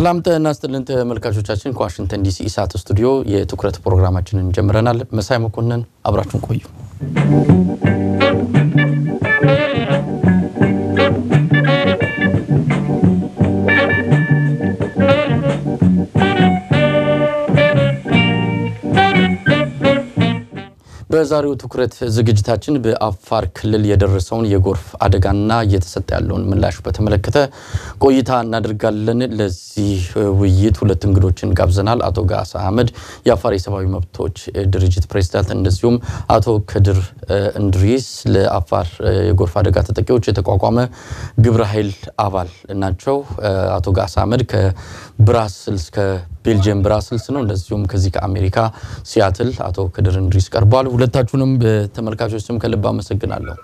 ሰላም ጤና ይስጥልን ተመልካቾቻችን፣ ከዋሽንግተን ዲሲ ኢሳት ስቱዲዮ የትኩረት ፕሮግራማችንን ጀምረናል። መሳይ መኮንን አብራችሁን ቆዩ። በዛሬው ትኩረት ዝግጅታችን በአፋር ክልል የደረሰውን የጎርፍ አደጋና እየተሰጠ ያለውን ምላሽ በተመለከተ ቆይታ እናደርጋለን። ለዚህ ውይይት ሁለት እንግዶችን ጋብዘናል። አቶ ጋሳ አህመድ የአፋር የሰብአዊ መብቶች ድርጅት ፕሬዚዳንት፣ እንደዚሁም አቶ ከድር እንድሪስ ለአፋር የጎርፍ አደጋ ተጠቂዎች የተቋቋመ ግብረ ኃይል አባል ናቸው። አቶ ጋሳ አህመድ ከብራስልስ ቤልጅየም ብራስልስ ነው። እንደዚሁም ከዚህ ከአሜሪካ ሲያትል አቶ ከድር እንድሪስ ቀርበዋል። ሁለታችሁንም በተመልካቾች ስም ከልብ አመሰግናለሁ።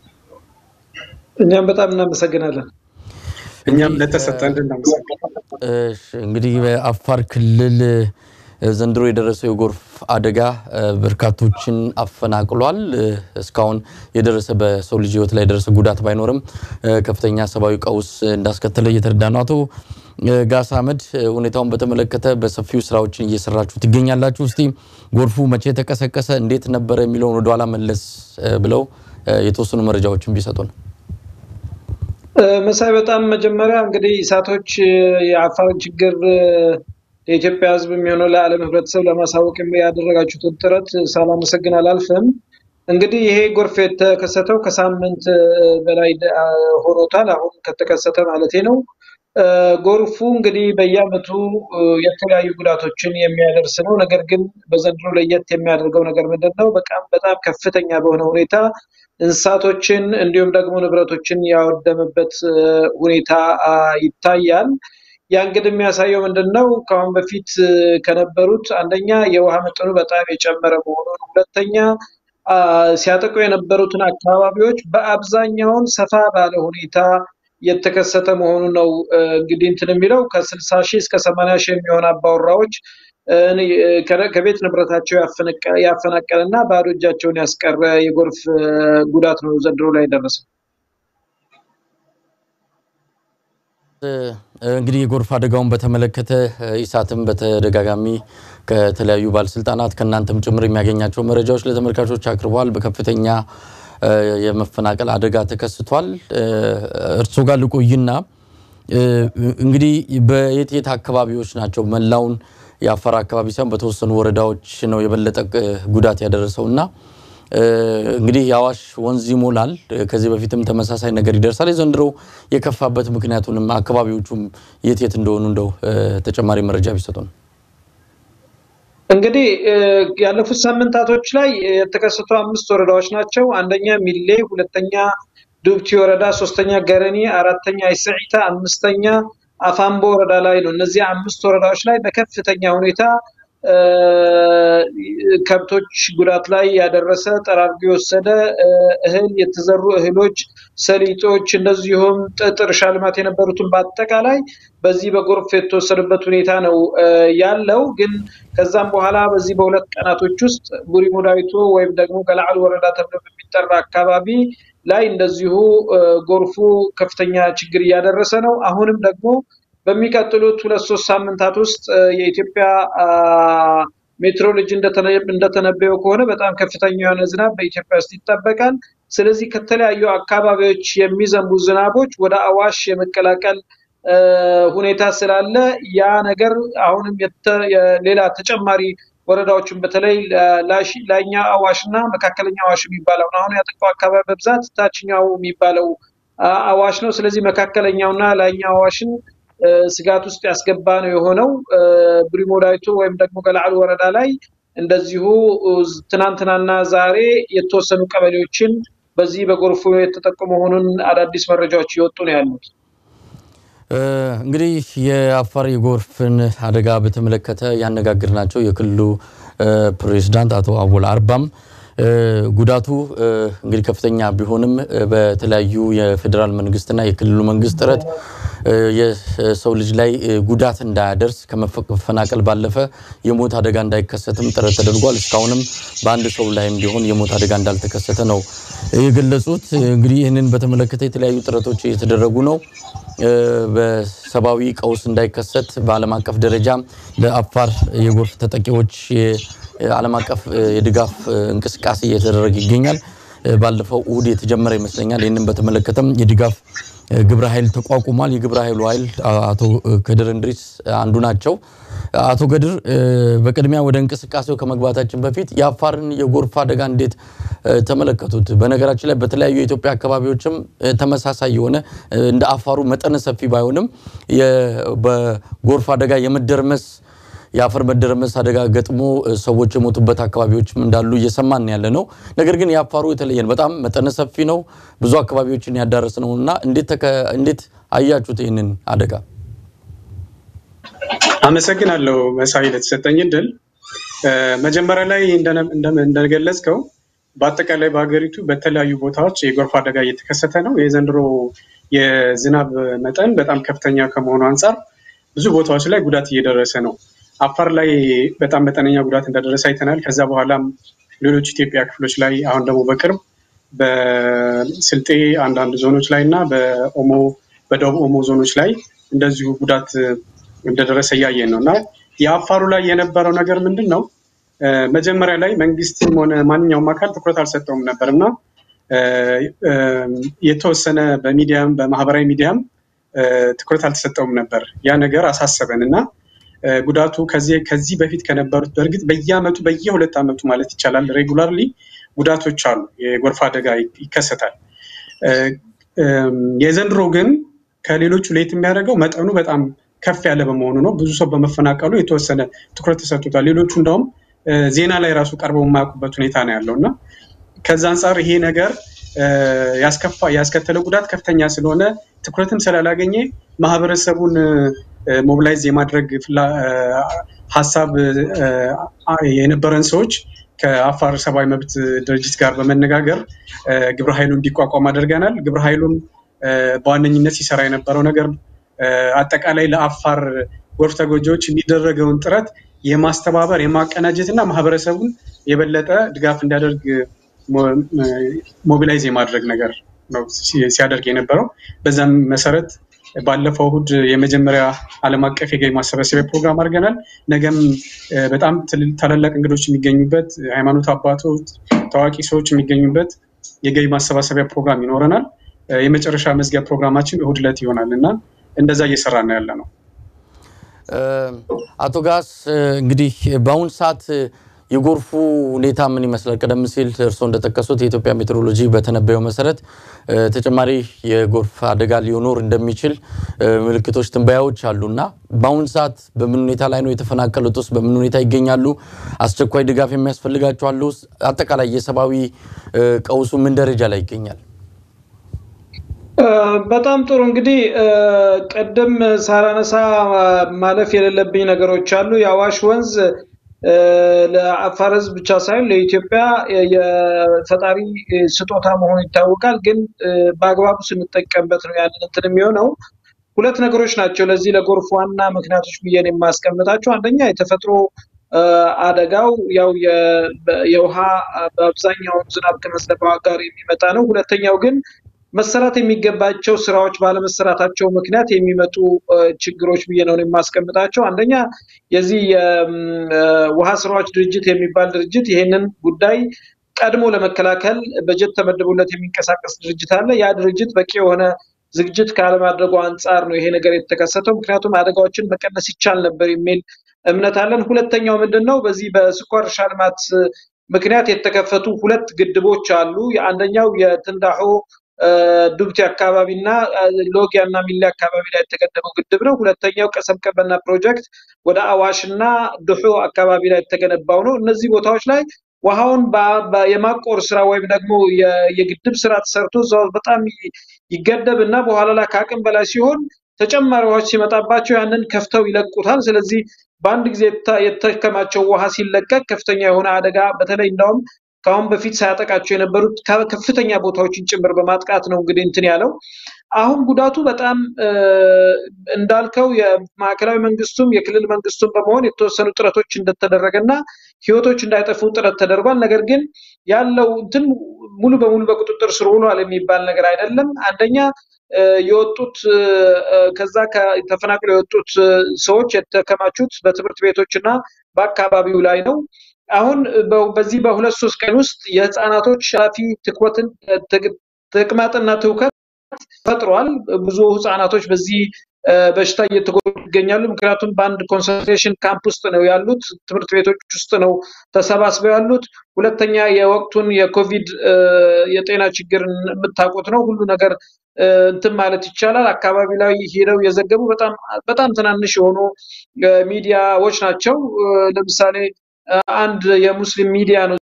እኛም በጣም እናመሰግናለን። እኛም ለተሰጠን እናመሰግናለን። እንግዲህ በአፋር ክልል ዘንድሮ የደረሰው የጎርፍ አደጋ በርካቶችን አፈናቅሏል። እስካሁን የደረሰ በሰው ልጅ ሕይወት ላይ የደረሰ ጉዳት ባይኖርም ከፍተኛ ሰብአዊ ቀውስ እንዳስከተለ እየተረዳ ነው። አቶ ጋሳ አህመድ ሁኔታውን በተመለከተ በሰፊው ስራዎችን እየሰራችሁ ትገኛላችሁ። እስቲ ጎርፉ መቼ ተቀሰቀሰ፣ እንዴት ነበረ የሚለውን ወደኋላ መለስ ብለው የተወሰኑ መረጃዎችን ቢሰጡን። መሳይ፣ በጣም መጀመሪያ እንግዲህ ኢሳቶች የአፋርን ችግር የኢትዮጵያ ሕዝብ የሚሆነው ለዓለም ሕብረተሰብ ለማሳወቅ ያደረጋችሁትን ጥረት ሳላመሰግን አላልፍም። እንግዲህ ይሄ ጎርፍ የተከሰተው ከሳምንት በላይ ሆኖታል። አሁን ከተከሰተ ማለቴ ነው። ጎርፉ እንግዲህ በየዓመቱ የተለያዩ ጉዳቶችን የሚያደርስ ነው። ነገር ግን በዘንድሮ ለየት የሚያደርገው ነገር ምንድን ነው? በጣም በጣም ከፍተኛ በሆነ ሁኔታ እንስሳቶችን እንዲሁም ደግሞ ንብረቶችን ያወደመበት ሁኔታ ይታያል። ያ እንግዲህ የሚያሳየው ምንድን ነው? ከአሁን በፊት ከነበሩት አንደኛ የውሃ መጠኑ በጣም የጨመረ መሆኑን፣ ሁለተኛ ሲያጠቁ የነበሩትን አካባቢዎች በአብዛኛውን ሰፋ ባለ ሁኔታ የተከሰተ መሆኑ ነው። እንግዲህ እንትን የሚለው ከስልሳ ሺህ እስከ ሰማንያ ሺህ የሚሆን አባወራዎች ከቤት ንብረታቸው ያፈናቀለ እና ባዶ እጃቸውን ያስቀረ የጎርፍ ጉዳት ነው ዘንድሮ ላይ ደረሰው። እንግዲህ የጎርፍ አደጋውን በተመለከተ ኢሳትም በተደጋጋሚ ከተለያዩ ባለስልጣናት ከእናንተም ጭምር የሚያገኛቸው መረጃዎች ለተመልካቾች አቅርበዋል። በከፍተኛ የመፈናቀል አደጋ ተከስቷል። እርስዎ ጋር ልቆይና እንግዲህ በየት የት አካባቢዎች ናቸው መላውን የአፋር አካባቢ ሳይሆን በተወሰኑ ወረዳዎች ነው የበለጠ ጉዳት ያደረሰው እና እንግዲህ የአዋሽ ወንዝ ይሞላል። ከዚህ በፊትም ተመሳሳይ ነገር ይደርሳል። የዘንድሮ የከፋበት ምክንያቱንም አካባቢዎቹም የት የት እንደሆኑ እንደው ተጨማሪ መረጃ ቢሰጡን። እንግዲህ ያለፉት ሳምንታቶች ላይ የተከሰቱ አምስት ወረዳዎች ናቸው። አንደኛ ሚሌ፣ ሁለተኛ ዱብቲ ወረዳ፣ ሶስተኛ ገረኒ፣ አራተኛ አይስዒታ፣ አምስተኛ አፋምቦ ወረዳ ላይ ነው። እነዚህ አምስት ወረዳዎች ላይ በከፍተኛ ሁኔታ ከብቶች ጉዳት ላይ ያደረሰ ጠራርጎ የወሰደ እህል የተዘሩ እህሎች፣ ሰሊጦች፣ እንደዚሁም ጥጥ፣ እርሻ ልማት የነበሩትን በአጠቃላይ በዚህ በጎርፍ የተወሰደበት ሁኔታ ነው ያለው። ግን ከዛም በኋላ በዚህ በሁለት ቀናቶች ውስጥ ቡሪ ሙዳይቶ ወይም ደግሞ ገላዕል ወረዳ ተብሎ በሚጠራ አካባቢ ላይ እንደዚሁ ጎርፉ ከፍተኛ ችግር እያደረሰ ነው። አሁንም ደግሞ በሚቀጥሉት ሁለት ሶስት ሳምንታት ውስጥ የኢትዮጵያ ሜትሮሎጂ እንደተነበየው ከሆነ በጣም ከፍተኛ የሆነ ዝናብ በኢትዮጵያ ውስጥ ይጠበቃል። ስለዚህ ከተለያዩ አካባቢዎች የሚዘንቡ ዝናቦች ወደ አዋሽ የመቀላቀል ሁኔታ ስላለ ያ ነገር አሁንም ሌላ ተጨማሪ ወረዳዎችን በተለይ ላይኛ አዋሽ እና መካከለኛ አዋሽ የሚባለው አሁን ያጠቃው አካባቢ በብዛት ታችኛው የሚባለው አዋሽ ነው። ስለዚህ መካከለኛውና ላይኛው አዋሽን ስጋት ውስጥ ያስገባ ነው የሆነው። ብሪሞዳይቶ ወይም ደግሞ ገላዕል ወረዳ ላይ እንደዚሁ ትናንትናና ዛሬ የተወሰኑ ቀበሌዎችን በዚህ በጎርፉ የተጠቁ መሆኑን አዳዲስ መረጃዎች እየወጡ ነው ያሉት። እንግዲህ የአፋር የጎርፍን አደጋ በተመለከተ ያነጋግርናቸው የክልሉ ፕሬዝዳንት አቶ አወል አርባም ጉዳቱ እንግዲህ ከፍተኛ ቢሆንም በተለያዩ የፌዴራል መንግስትና የክልሉ መንግስት ጥረት የሰው ልጅ ላይ ጉዳት እንዳያደርስ ከመፈናቀል ባለፈ የሞት አደጋ እንዳይከሰትም ጥረት ተደርጓል። እስካሁንም በአንድ ሰው ላይም ቢሆን የሞት አደጋ እንዳልተከሰተ ነው የገለጹት። እንግዲህ ይህንን በተመለከተ የተለያዩ ጥረቶች እየተደረጉ ነው። በሰብአዊ ቀውስ እንዳይከሰት በዓለም አቀፍ ደረጃ ለአፋር የጎርፍ ተጠቂዎች የዓለም አቀፍ የድጋፍ እንቅስቃሴ እየተደረገ ይገኛል። ባለፈው እሁድ የተጀመረ ይመስለኛል። ይህንን በተመለከተም የድጋፍ ግብረ ኃይል ተቋቁሟል። የግብረ ኃይሉ ኃይል አቶ ከድር እንድሪስ አንዱ ናቸው። አቶ ገድር በቅድሚያ ወደ እንቅስቃሴው ከመግባታችን በፊት የአፋርን የጎርፍ አደጋ እንዴት ተመለከቱት? በነገራችን ላይ በተለያዩ የኢትዮጵያ አካባቢዎችም ተመሳሳይ የሆነ እንደ አፋሩ መጠነ ሰፊ ባይሆንም በጎርፍ አደጋ የመደርመስ የአፈር መደረመስ አደጋ ገጥሞ ሰዎች የሞቱበት አካባቢዎችም እንዳሉ እየሰማን ያለ ነው። ነገር ግን የአፋሩ የተለየ ነው። በጣም መጠነ ሰፊ ነው። ብዙ አካባቢዎችን ያዳረስ ነው እና እንዴት አያችሁት ይህንን አደጋ? አመሰግናለሁ መሳይ ለተሰጠኝ እድል። መጀመሪያ ላይ እንደገለጽከው በአጠቃላይ በሀገሪቱ በተለያዩ ቦታዎች የጎርፍ አደጋ እየተከሰተ ነው። የዘንድሮ የዝናብ መጠን በጣም ከፍተኛ ከመሆኑ አንጻር ብዙ ቦታዎች ላይ ጉዳት እየደረሰ ነው። አፋር ላይ በጣም መጠነኛ ጉዳት እንደደረሰ አይተናል። ከዛ በኋላም ሌሎች ኢትዮጵያ ክፍሎች ላይ አሁን ደግሞ በቅርብ በስልጤ አንዳንድ ዞኖች ላይ እና በኦሞ በደቡብ ኦሞ ዞኖች ላይ እንደዚሁ ጉዳት እንደደረሰ እያየን ነው እና የአፋሩ ላይ የነበረው ነገር ምንድን ነው? መጀመሪያ ላይ መንግስትም ሆነ ማንኛውም አካል ትኩረት አልሰጠውም ነበር እና የተወሰነ በሚዲያም በማህበራዊ ሚዲያም ትኩረት አልተሰጠውም ነበር። ያ ነገር አሳሰበን እና ጉዳቱ ከዚህ በፊት ከነበሩት በእርግጥ በየአመቱ በየሁለት ዓመቱ ማለት ይቻላል ሬጉላርሊ ጉዳቶች አሉ፣ የጎርፍ አደጋ ይከሰታል። የዘንድሮ ግን ከሌሎቹ ለየት የሚያደርገው መጠኑ በጣም ከፍ ያለ በመሆኑ ነው። ብዙ ሰው በመፈናቀሉ የተወሰነ ትኩረት ተሰጥቶታል። ሌሎቹ እንደውም ዜና ላይ ራሱ ቀርበው የማያውቁበት ሁኔታ ነው ያለው እና ከዛ አንጻር ይሄ ነገር ያስከተለው ጉዳት ከፍተኛ ስለሆነ ትኩረትም ስላላገኘ ማህበረሰቡን ሞቢላይዝ የማድረግ ሀሳብ የነበረን ሰዎች ከአፋር ሰብአዊ መብት ድርጅት ጋር በመነጋገር ግብረ ኃይሉ እንዲቋቋም አድርገናል። ግብረ ኃይሉም በዋነኝነት ሲሰራ የነበረው ነገር አጠቃላይ ለአፋር ጎርፍ ተጎጂዎች የሚደረገውን ጥረት የማስተባበር የማቀናጀት እና ማህበረሰቡን የበለጠ ድጋፍ እንዲያደርግ ሞቢላይዝ የማድረግ ነገር ነው ሲያደርግ የነበረው። በዛም መሰረት ባለፈው እሁድ የመጀመሪያ ዓለም አቀፍ የገቢ ማሰባሰቢያ ፕሮግራም አድርገናል። ነገም በጣም ታላላቅ እንግዶች የሚገኙበት ሃይማኖት አባቶች፣ ታዋቂ ሰዎች የሚገኙበት የገቢ ማሰባሰቢያ ፕሮግራም ይኖረናል። የመጨረሻ መዝጊያ ፕሮግራማችን እሁድ ዕለት ይሆናል እና እንደዛ እየሰራ ነው ያለ ነው። አቶ ጋስ እንግዲህ በአሁን ሰዓት የጎርፉ ሁኔታ ምን ይመስላል? ቀደም ሲል እርስዎ እንደጠቀሱት የኢትዮጵያ ሜትሮሎጂ በተነበየው መሰረት ተጨማሪ የጎርፍ አደጋ ሊኖር እንደሚችል ምልክቶች፣ ትንበያዎች አሉ እና በአሁን ሰዓት በምን ሁኔታ ላይ ነው የተፈናቀሉት? ውስጥ በምን ሁኔታ ይገኛሉ? አስቸኳይ ድጋፍ የሚያስፈልጋቸው አሉ? አጠቃላይ የሰብአዊ ቀውሱ ምን ደረጃ ላይ ይገኛል? በጣም ጥሩ እንግዲህ ቅድም ሳላነሳ ማለፍ የሌለብኝ ነገሮች አሉ። የአዋሽ ወንዝ ለአፋር ሕዝብ ብቻ ሳይሆን ለኢትዮጵያ የፈጣሪ ስጦታ መሆኑ ይታወቃል። ግን በአግባቡ ስንጠቀምበት ነው ያንን እንትን የሚሆነው። ሁለት ነገሮች ናቸው ለዚህ ለጎርፍ ዋና ምክንያቶች ብዬን የማስቀምጣቸው። አንደኛ የተፈጥሮ አደጋው ያው የውሃ በአብዛኛውን ዝናብ ከመዝነብ ጋር የሚመጣ ነው። ሁለተኛው ግን መሰራት የሚገባቸው ስራዎች ባለመሰራታቸው ምክንያት የሚመጡ ችግሮች ብዬ ነው የማስቀምጣቸው። አንደኛ የዚህ የውሃ ስራዎች ድርጅት የሚባል ድርጅት ይሄንን ጉዳይ ቀድሞ ለመከላከል በጀት ተመድቦለት የሚንቀሳቀስ ድርጅት አለ። ያ ድርጅት በቂ የሆነ ዝግጅት ካለማድረጉ አንጻር ነው ይሄ ነገር የተከሰተው። ምክንያቱም አደጋዎችን መቀነስ ይቻል ነበር የሚል እምነት አለን። ሁለተኛው ምንድን ነው? በዚህ በስኳር እርሻ ልማት ምክንያት የተከፈቱ ሁለት ግድቦች አሉ። የአንደኛው የትንዳሆ ዱብቲ አካባቢ እና ሎጊያ እና ሚሌ አካባቢ ላይ የተገደበው ግድብ ነው። ሁለተኛው ቀሰም ቀበና ፕሮጀክት ወደ አዋሽ እና ድሑ አካባቢ ላይ የተገነባው ነው። እነዚህ ቦታዎች ላይ ውሃውን የማቆር ስራ ወይም ደግሞ የግድብ ስራ ተሰርቶ እዛ በጣም ይገደብ እና በኋላ ላይ ከአቅም በላይ ሲሆን ተጨማሪ ውሃዎች ሲመጣባቸው ያንን ከፍተው ይለቁታል። ስለዚህ በአንድ ጊዜ የተከማቸው ውሃ ሲለቀቅ ከፍተኛ የሆነ አደጋ በተለይ እንዳውም ከአሁን በፊት ሳያጠቃቸው የነበሩት ከፍተኛ ቦታዎችን ጭምር በማጥቃት ነው እንግዲህ እንትን ያለው። አሁን ጉዳቱ በጣም እንዳልከው የማዕከላዊ መንግስቱም የክልል መንግስቱም በመሆን የተወሰኑ ጥረቶች እንደተደረገ እና ህይወቶች እንዳይጠፉ ጥረት ተደርጓል። ነገር ግን ያለው እንትን ሙሉ በሙሉ በቁጥጥር ስር ውሏል የሚባል ነገር አይደለም። አንደኛ የወጡት ከዛ ተፈናቅለው የወጡት ሰዎች የተከማቹት በትምህርት ቤቶች እና በአካባቢው ላይ ነው። አሁን በዚህ በሁለት ሶስት ቀን ውስጥ የህፃናቶች ሻፊ ትኩረትን ተቅማጥና ትውከት ፈጥሯል። ብዙ ህፃናቶች በዚህ በሽታ እየተጎዱ ይገኛሉ። ምክንያቱም በአንድ ኮንሰንትሬሽን ካምፕ ውስጥ ነው ያሉት፣ ትምህርት ቤቶች ውስጥ ነው ተሰባስበው ያሉት። ሁለተኛ የወቅቱን የኮቪድ የጤና ችግር የምታውቁት ነው። ሁሉ ነገር እንትን ማለት ይቻላል። አካባቢ ላይ ሄደው የዘገቡ በጣም በጣም ትናንሽ የሆኑ ሚዲያዎች ናቸው። ለምሳሌ አንድ የሙስሊም ሚዲያ ነው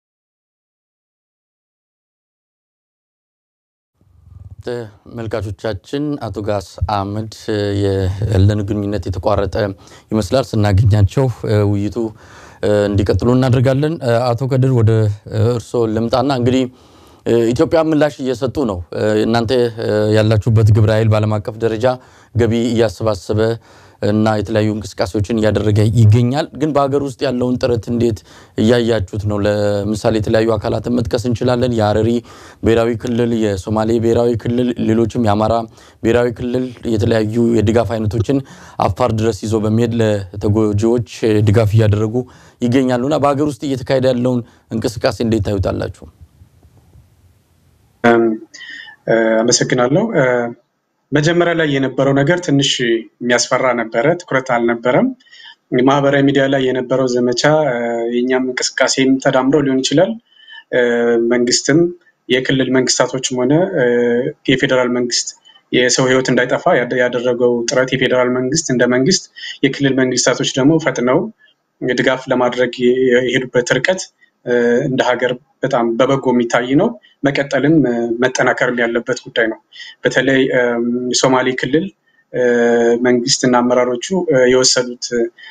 ተመልካቾቻችን አቶ ጋስ አህመድ ያለን ግንኙነት የተቋረጠ ይመስላል። ስናገኛቸው ውይይቱ እንዲቀጥሉ እናደርጋለን። አቶ ከድር ወደ እርስዎ ልምጣና እንግዲህ ኢትዮጵያ ምላሽ እየሰጡ ነው። እናንተ ያላችሁበት ግብረ ኃይል በዓለም አቀፍ ደረጃ ገቢ እያሰባሰበ እና የተለያዩ እንቅስቃሴዎችን እያደረገ ይገኛል። ግን በሀገር ውስጥ ያለውን ጥረት እንዴት እያያችሁት ነው? ለምሳሌ የተለያዩ አካላትን መጥቀስ እንችላለን። የሀረሪ ብሔራዊ ክልል፣ የሶማሌ ብሔራዊ ክልል፣ ሌሎችም የአማራ ብሔራዊ ክልል የተለያዩ የድጋፍ አይነቶችን አፋር ድረስ ይዞ በመሄድ ለተጎጂዎች ድጋፍ እያደረጉ ይገኛሉና በሀገር ውስጥ እየተካሄደ ያለውን እንቅስቃሴ እንዴት ታዩታላችሁ? አመሰግናለሁ። መጀመሪያ ላይ የነበረው ነገር ትንሽ የሚያስፈራ ነበረ። ትኩረት አልነበረም። ማህበራዊ ሚዲያ ላይ የነበረው ዘመቻ የእኛም እንቅስቃሴም ተዳምሮ ሊሆን ይችላል። መንግስትም የክልል መንግስታቶችም ሆነ የፌዴራል መንግስት የሰው ሕይወት እንዳይጠፋ ያደረገው ጥረት የፌዴራል መንግስት እንደ መንግስት፣ የክልል መንግስታቶች ደግሞ ፈጥነው ድጋፍ ለማድረግ የሄዱበት ርቀት እንደ ሀገር በጣም በበጎ የሚታይ ነው። መቀጠልም መጠናከርም ያለበት ጉዳይ ነው። በተለይ የሶማሌ ክልል መንግስት እና አመራሮቹ የወሰዱት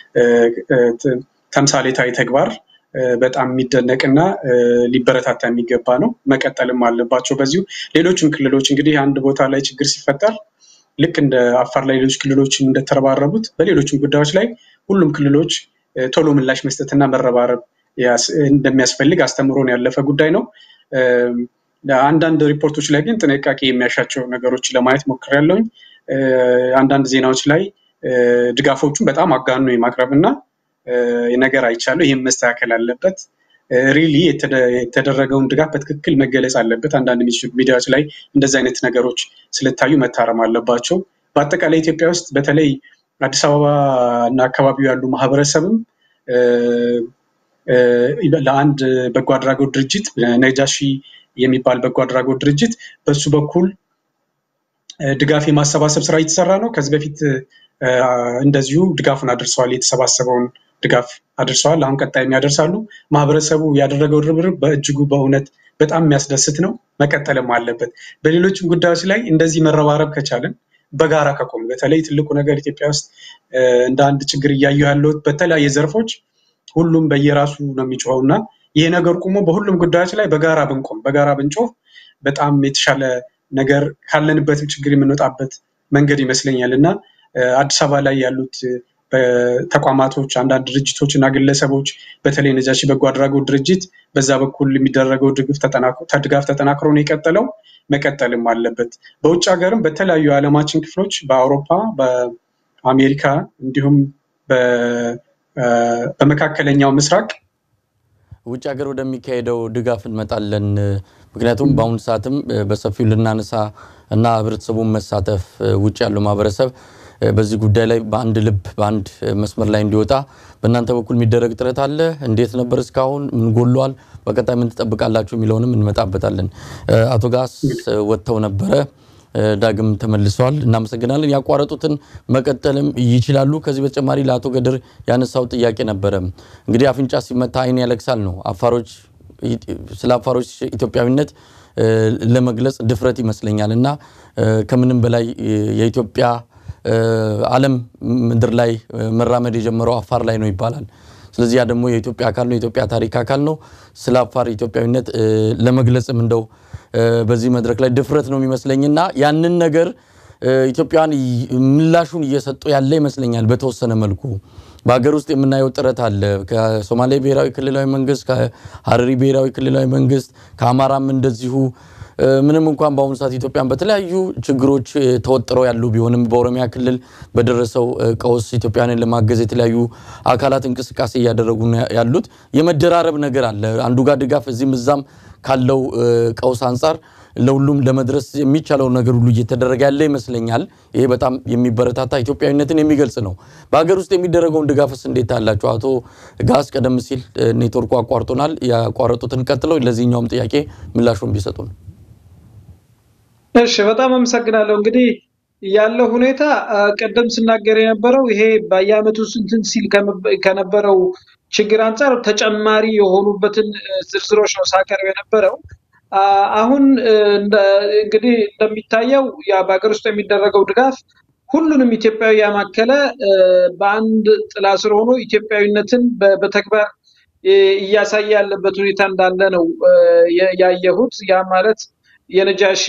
ተምሳሌታዊ ተግባር በጣም የሚደነቅና ሊበረታታ የሚገባ ነው። መቀጠልም አለባቸው በዚሁ። ሌሎችም ክልሎች እንግዲህ አንድ ቦታ ላይ ችግር ሲፈጠር ልክ እንደ አፋር ላይ ሌሎች ክልሎች እንደተረባረቡት በሌሎችም ጉዳዮች ላይ ሁሉም ክልሎች ቶሎ ምላሽ መስጠትና መረባረብ እንደሚያስፈልግ አስተምሮን ያለፈ ጉዳይ ነው። አንዳንድ ሪፖርቶች ላይ ግን ጥንቃቄ የሚያሻቸው ነገሮች ለማየት ሞክሬያለሁኝ። አንዳንድ ዜናዎች ላይ ድጋፎቹን በጣም አጋኖ የማቅረብ እና ነገር አይቻለሁ። ይህም መስተካከል አለበት። ሪሊ የተደረገውን ድጋፍ በትክክል መገለጽ አለበት። አንዳንድ ሚዲያዎች ላይ እንደዚህ አይነት ነገሮች ስለታዩ መታረም አለባቸው። በአጠቃላይ ኢትዮጵያ ውስጥ በተለይ አዲስ አበባ እና አካባቢው ያሉ ማህበረሰብም ለአንድ በጎ አድራጎት ድርጅት ነጃሺ የሚባል በጎ አድራጎት ድርጅት በሱ በኩል ድጋፍ የማሰባሰብ ስራ እየተሰራ ነው። ከዚህ በፊት እንደዚሁ ድጋፉን አድርሰዋል። የተሰባሰበውን ድጋፍ አድርሰዋል። አሁን ቀጣይ ያደርሳሉ። ማህበረሰቡ ያደረገው ርብርብ በእጅጉ በእውነት በጣም የሚያስደስት ነው። መቀጠልም አለበት። በሌሎችም ጉዳዮች ላይ እንደዚህ መረባረብ ከቻለን በጋራ ከቆም በተለይ ትልቁ ነገር ኢትዮጵያ ውስጥ እንደ አንድ ችግር እያየሁ ያለሁት በተለያየ ዘርፎች ሁሉም በየራሱ ነው የሚጮኸው እና ይሄ ነገር ቁሞ በሁሉም ጉዳዮች ላይ በጋራ ብንቆም በጋራ ብንጮህ በጣም የተሻለ ነገር ካለንበትም ችግር የምንወጣበት መንገድ ይመስለኛል እና አዲስ አበባ ላይ ያሉት ተቋማቶች፣ አንዳንድ ድርጅቶች እና ግለሰቦች በተለይ ነጃሺ በጎ አድራጎት ድርጅት በዛ በኩል የሚደረገው ድጋፍ ተጠናክሮ ነው የቀጠለው። መቀጠልም አለበት። በውጭ ሀገርም በተለያዩ የዓለማችን ክፍሎች በአውሮፓ፣ በአሜሪካ እንዲሁም በመካከለኛው ምስራቅ ውጭ ሀገር ወደሚካሄደው ድጋፍ እንመጣለን። ምክንያቱም በአሁኑ ሰዓትም በሰፊው ልናነሳ እና ህብረተሰቡን መሳተፍ ውጭ ያለው ማህበረሰብ በዚህ ጉዳይ ላይ በአንድ ልብ በአንድ መስመር ላይ እንዲወጣ በእናንተ በኩል የሚደረግ ጥረት አለ። እንዴት ነበር እስካሁን? ምን ጎሏል? በቀጣይ ምን ትጠብቃላችሁ? የሚለውንም እንመጣበታለን። አቶ ጋስ ወጥተው ነበረ ዳግም ተመልሰዋል። እናመሰግናለን። ያቋረጡትን መቀጠልም ይችላሉ። ከዚህ በተጨማሪ ለአቶ ገድር ያነሳው ጥያቄ ነበረ። እንግዲህ አፍንጫ ሲመታ ዓይን ያለቅሳል ነው። አፋሮች ስለ አፋሮች ኢትዮጵያዊነት ለመግለጽ ድፍረት ይመስለኛል እና ከምንም በላይ የኢትዮጵያ ዓለም ምድር ላይ መራመድ የጀመረው አፋር ላይ ነው ይባላል። ስለዚህ ያ ደግሞ የኢትዮጵያ አካል ነው፣ የኢትዮጵያ ታሪክ አካል ነው። ስለ አፋር ኢትዮጵያዊነት ለመግለጽም እንደው በዚህ መድረክ ላይ ድፍረት ነው የሚመስለኝና ያንን ነገር ኢትዮጵያውያን ምላሹን እየሰጡ ያለ ይመስለኛል። በተወሰነ መልኩ በሀገር ውስጥ የምናየው ጥረት አለ። ከሶማሌ ብሔራዊ ክልላዊ መንግስት፣ ከሀረሪ ብሔራዊ ክልላዊ መንግስት፣ ከአማራም እንደዚሁ ምንም እንኳን በአሁኑ ሰዓት ኢትዮጵያን በተለያዩ ችግሮች ተወጥረው ያሉ ቢሆንም በኦሮሚያ ክልል በደረሰው ቀውስ ኢትዮጵያንን ለማገዝ የተለያዩ አካላት እንቅስቃሴ እያደረጉ ያሉት የመደራረብ ነገር አለ። አንዱ ጋር ድጋፍ እዚህም እዛም ካለው ቀውስ አንጻር ለሁሉም ለመድረስ የሚቻለው ነገር ሁሉ እየተደረገ ያለ ይመስለኛል። ይሄ በጣም የሚበረታታ ኢትዮጵያዊነትን የሚገልጽ ነው። በሀገር ውስጥ የሚደረገውን ድጋፍስ እንዴት አላቸው? አቶ ጋስ ቀደም ሲል ኔትወርኩ አቋርጦናል። ያቋረጡትን ቀጥለው ለዚህኛውም ጥያቄ ምላሹን ቢሰጡ ነው። እሺ፣ በጣም አመሰግናለሁ። እንግዲህ ያለው ሁኔታ ቀደም ስናገር የነበረው ይሄ በየአመቱ ስንትን ሲል ከነበረው ችግር አንጻር ተጨማሪ የሆኑበትን ዝርዝሮች ነው ሳቀርብ የነበረው። አሁን እንግዲህ እንደሚታየው ያ በሀገር ውስጥ የሚደረገው ድጋፍ ሁሉንም ኢትዮጵያዊ ያማከለ በአንድ ጥላ ስር ሆኖ ኢትዮጵያዊነትን በተግባር እያሳየ ያለበት ሁኔታ እንዳለ ነው ያየሁት። ያ ማለት የነጃሺ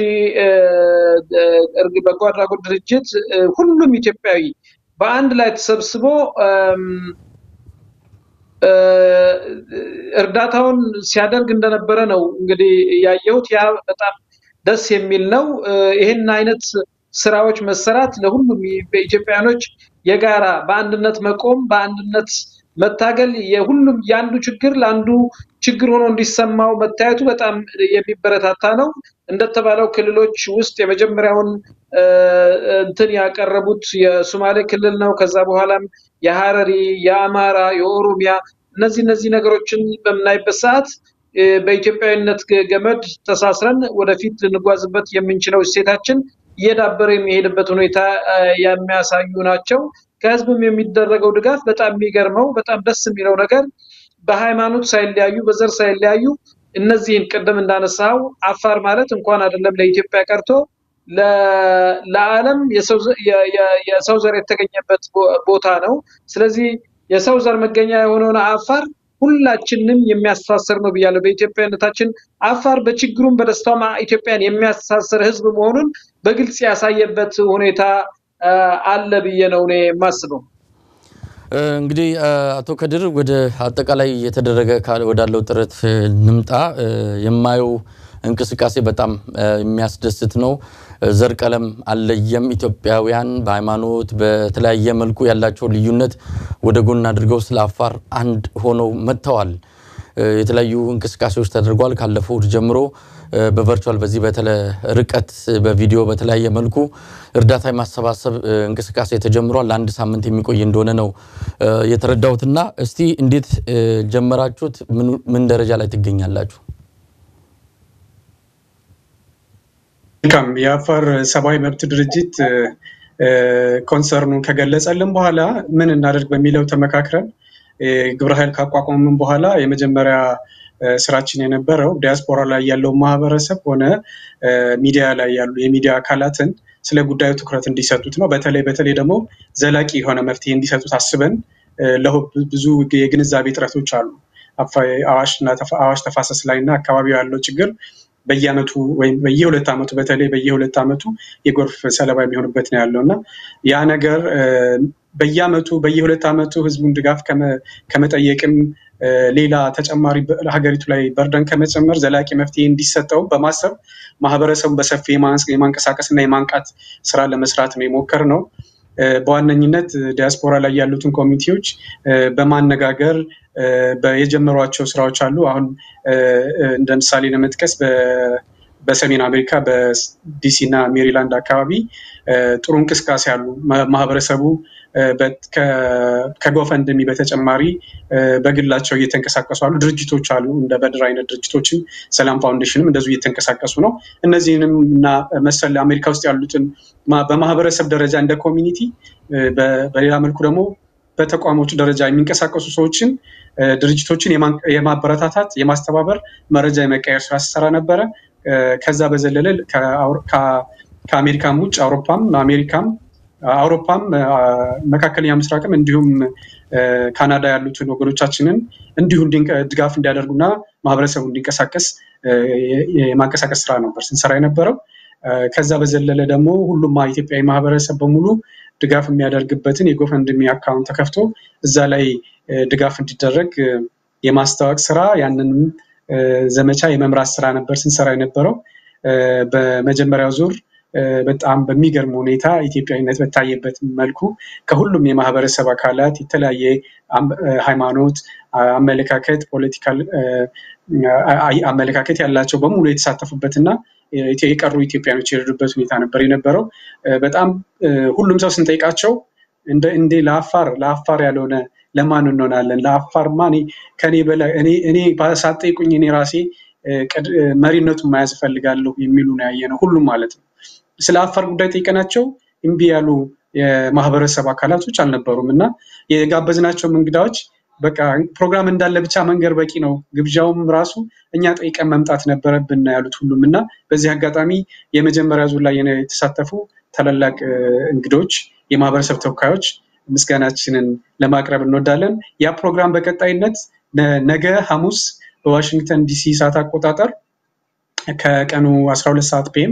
በጎ አድራጎት ድርጅት ሁሉም ኢትዮጵያዊ በአንድ ላይ ተሰብስቦ እርዳታውን ሲያደርግ እንደነበረ ነው እንግዲህ ያየሁት። ያ በጣም ደስ የሚል ነው። ይህን አይነት ስራዎች መሰራት ለሁሉም በኢትዮጵያኖች የጋራ በአንድነት መቆም፣ በአንድነት መታገል የሁሉም የአንዱ ችግር ለአንዱ ችግር ሆኖ እንዲሰማው መታየቱ በጣም የሚበረታታ ነው። እንደተባለው ክልሎች ውስጥ የመጀመሪያውን እንትን ያቀረቡት የሶማሌ ክልል ነው። ከዛ በኋላም የሀረሪ፣ የአማራ፣ የኦሮሚያ እነዚህ እነዚህ ነገሮችን በምናይበት ሰዓት በኢትዮጵያዊነት ገመድ ተሳስረን ወደፊት ልንጓዝበት የምንችለው እሴታችን እየዳበረ የሚሄድበት ሁኔታ የሚያሳዩ ናቸው። ከህዝብም የሚደረገው ድጋፍ በጣም የሚገርመው በጣም ደስ የሚለው ነገር በሃይማኖት ሳይለያዩ በዘር ሳይለያዩ እነዚህን ቅድም እንዳነሳው አፋር ማለት እንኳን አይደለም ለኢትዮጵያ ቀርቶ ለዓለም የሰው ዘር የተገኘበት ቦታ ነው። ስለዚህ የሰው ዘር መገኛ የሆነውን አፋር ሁላችንም የሚያስተሳስር ነው ብያለሁ። በኢትዮጵያነታችን አፋር በችግሩም በደስታውም ኢትዮጵያን የሚያስተሳስር ህዝብ መሆኑን በግልጽ ያሳየበት ሁኔታ አለ ብዬ ነው እኔ የማስበው። እንግዲህ አቶ ከድር ወደ አጠቃላይ እየተደረገ ወዳለው ጥረት ንምጣ። የማየው እንቅስቃሴ በጣም የሚያስደስት ነው። ዘር ቀለም አለየም። ኢትዮጵያውያን በሃይማኖት በተለያየ መልኩ ያላቸው ልዩነት ወደ ጎን አድርገው ስለ አፋር አንድ ሆነው መጥተዋል። የተለያዩ እንቅስቃሴዎች ተደርጓል። ካለፈው እሁድ ጀምሮ በቨርቹዋል በዚህ በተለ ርቀት በቪዲዮ በተለያየ መልኩ እርዳታ የማሰባሰብ እንቅስቃሴ ተጀምሯል። ለአንድ ሳምንት የሚቆይ እንደሆነ ነው የተረዳሁትና እስቲ እንዴት ጀመራችሁት? ምን ደረጃ ላይ ትገኛላችሁ? መልካም የአፋር ሰብአዊ መብት ድርጅት ኮንሰርኑን ከገለጸልን በኋላ ምን እናደርግ በሚለው ተመካክረን ግብረ ኃይል ካቋቋምን በኋላ የመጀመሪያ ስራችን የነበረው ዲያስፖራ ላይ ያለው ማህበረሰብ ሆነ ሚዲያ ላይ ያሉ የሚዲያ አካላትን ስለ ጉዳዩ ትኩረት እንዲሰጡት ነው። በተለይ በተለይ ደግሞ ዘላቂ የሆነ መፍትሄ እንዲሰጡት አስበን ብዙ የግንዛቤ ጥረቶች አሉ። አዋሽ ተፋሰስ ላይ እና አካባቢው ያለው ችግር በየአመቱ ወይም በየሁለት ዓመቱ በተለይ በየሁለት ዓመቱ የጎርፍ ሰለባ የሚሆንበት ነው ያለው እና ያ ነገር በየአመቱ በየሁለት ዓመቱ ህዝቡን ድጋፍ ከመጠየቅም ሌላ ተጨማሪ ሀገሪቱ ላይ በርደን ከመጨመር ዘላቂ መፍትሄ እንዲሰጠው በማሰብ ማህበረሰቡን በሰፊ የማንቀሳቀስ እና የማንቃት ስራ ለመስራት ነው የሞከር ነው። በዋነኝነት ዲያስፖራ ላይ ያሉትን ኮሚኒቲዎች በማነጋገር የጀመሯቸው ስራዎች አሉ። አሁን እንደ ምሳሌ ለመጥቀስ በሰሜን አሜሪካ በዲሲ እና ሜሪላንድ አካባቢ ጥሩ እንቅስቃሴ አሉ። ማህበረሰቡ ከጎፈንድሚ በተጨማሪ በግላቸው እየተንቀሳቀሱ አሉ። ድርጅቶች አሉ እንደ በድር አይነት ድርጅቶችም ሰላም ፋውንዴሽንም እንደዚሁ እየተንቀሳቀሱ ነው። እነዚህንም እና መሰል አሜሪካ ውስጥ ያሉትን በማህበረሰብ ደረጃ እንደ ኮሚኒቲ፣ በሌላ መልኩ ደግሞ በተቋሞች ደረጃ የሚንቀሳቀሱ ሰዎችን ድርጅቶችን የማበረታታት የማስተባበር መረጃ የመቀየር ስራ ሲሰራ ነበረ። ከዛ በዘለለ ከአሜሪካም ውጭ አውሮፓም አሜሪካም አውሮፓም መካከለኛ ምስራቅም እንዲሁም ካናዳ ያሉትን ወገኖቻችንን እንዲሁ ድጋፍ እንዲያደርጉና ማህበረሰቡ እንዲንቀሳቀስ የማንቀሳቀስ ስራ ነበር ስንሰራ የነበረው። ከዛ በዘለለ ደግሞ ሁሉም ኢትዮጵያዊ ማህበረሰብ በሙሉ ድጋፍ የሚያደርግበትን የጎፈንድሚ አካውንት ተከፍቶ እዛ ላይ ድጋፍ እንዲደረግ የማስታወቅ ስራ ያንንም ዘመቻ የመምራት ስራ ነበር ስንሰራ የነበረው። በመጀመሪያው ዙር በጣም በሚገርም ሁኔታ ኢትዮጵያዊነት በታየበት መልኩ ከሁሉም የማህበረሰብ አካላት የተለያየ ሃይማኖት፣ አመለካከት፣ ፖለቲካል አመለካከት ያላቸው በሙሉ የተሳተፉበት እና የቀሩ ኢትዮጵያኖች የረዱበት ሁኔታ ነበር የነበረው። በጣም ሁሉም ሰው ስንጠይቃቸው እንዴ ለአፋር ለአፋር ያልሆነ ለማን እንሆናለን? ለአፋርማ ከኔ በላይ እኔ ሳትጠይቁኝ እኔ ራሴ መሪነቱን መያዝ እፈልጋለሁ የሚሉ ነው ያየነው ሁሉም ማለት ነው። ስለ አፋር ጉዳይ ጠይቀናቸው እምቢ ያሉ የማህበረሰብ አካላቶች አልነበሩም እና የጋበዝናቸው እንግዳዎች በቃ ፕሮግራም እንዳለ ብቻ መንገር በቂ ነው፣ ግብዣውም ራሱ እኛ ጠይቀን መምጣት ነበረብን ያሉት ሁሉም እና በዚህ አጋጣሚ የመጀመሪያ ዙር ላይ የተሳተፉ ታላላቅ እንግዶች፣ የማህበረሰብ ተወካዮች ምስጋናችንን ለማቅረብ እንወዳለን። ያ ፕሮግራም በቀጣይነት ነገ ሐሙስ በዋሽንግተን ዲሲ ሰዓት አቆጣጠር ከቀኑ 12 ሰዓት ፒኤም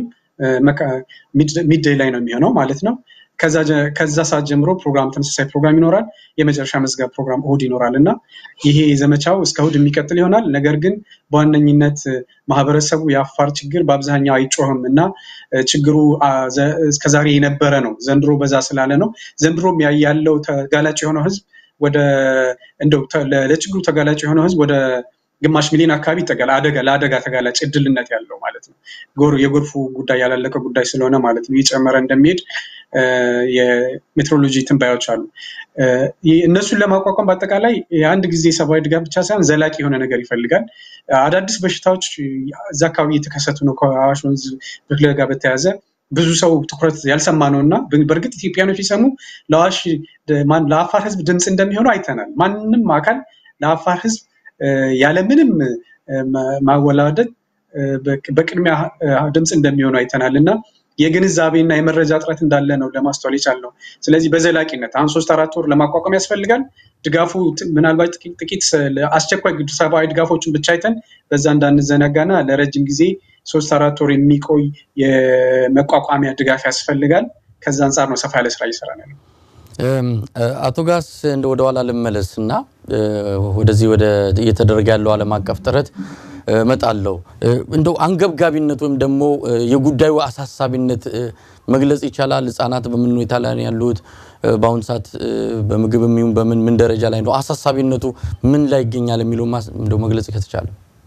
ሚድዴይ ላይ ነው የሚሆነው ማለት ነው። ከዛ ሰዓት ጀምሮ ፕሮግራም ተመሳሳይ ፕሮግራም ይኖራል። የመጨረሻ መዝጋብ ፕሮግራም እሁድ ይኖራል እና ይሄ ዘመቻው እስከ እሁድ የሚቀጥል ይሆናል። ነገር ግን በዋነኝነት ማህበረሰቡ የአፋር ችግር በአብዛኛው አይጮህም እና ችግሩ እስከዛሬ የነበረ ነው። ዘንድሮ በዛ ስላለ ነው። ዘንድሮም ያለው ተጋላጭ የሆነው ህዝብ ወደ እንደው ለችግሩ ተጋላጭ የሆነው ህዝብ ወደ ግማሽ ሚሊዮን አካባቢ ይጠጋል። አደጋ ለአደጋ ተጋላጭ እድልነት ያለው ማለት ነው። የጎርፉ ጉዳይ ያላለቀ ጉዳይ ስለሆነ ማለት ነው እየጨመረ እንደሚሄድ የሜትሮሎጂ ትንባዮች አሉ። እነሱን ለማቋቋም በአጠቃላይ የአንድ ጊዜ ሰብአዊ ድጋፍ ብቻ ሳይሆን ዘላቂ የሆነ ነገር ይፈልጋል። አዳዲስ በሽታዎች እዛ አካባቢ እየተከሰቱ ነው። ከአዋሽ ወንዝ ብክለት ጋር በተያያዘ ብዙ ሰው ትኩረት ያልሰማ ነው እና በእርግጥ ኢትዮጵያኖች ሲሰሙ ለአዋሽ ለአፋር ህዝብ ድምፅ እንደሚሆኑ አይተናል። ማንም አካል ለአፋር ህዝብ ያለምንም ማወላደድ በቅድሚያ ድምፅ እንደሚሆኑ አይተናል እና የግንዛቤና የመረጃ እጥረት እንዳለ ነው ለማስተዋል የቻልነው። ስለዚህ በዘላቂነት አሁን ሶስት አራት ወር ለማቋቋም ያስፈልጋል። ድጋፉ ምናልባት ጥቂት አስቸኳይ ሰብአዊ ድጋፎችን ብቻ አይተን በዛ እንዳንዘናጋና ለረጅም ጊዜ ሶስት አራት ወር የሚቆይ የመቋቋሚያ ድጋፍ ያስፈልጋል። ከዛ አንጻር ነው ሰፋ ያለ ስራ እየሰራ ነው። አቶ ጋስ እንደ ወደ ኋላ ልመለስ እና ወደዚህ ወደ እየተደረገ ያለው ዓለም አቀፍ ጥረት እመጣለሁ። እንደው አንገብጋቢነት ወይም ደግሞ የጉዳዩ አሳሳቢነት መግለጽ ይቻላል? ህጻናት በምን ሁኔታ ላይ ነው ያሉት? በአሁኑ ሰዓት በምግብ የሚሆን በምን ምን ደረጃ ላይ ነው? አሳሳቢነቱ ምን ላይ ይገኛል የሚለው እንደው መግለጽ ከተቻለ።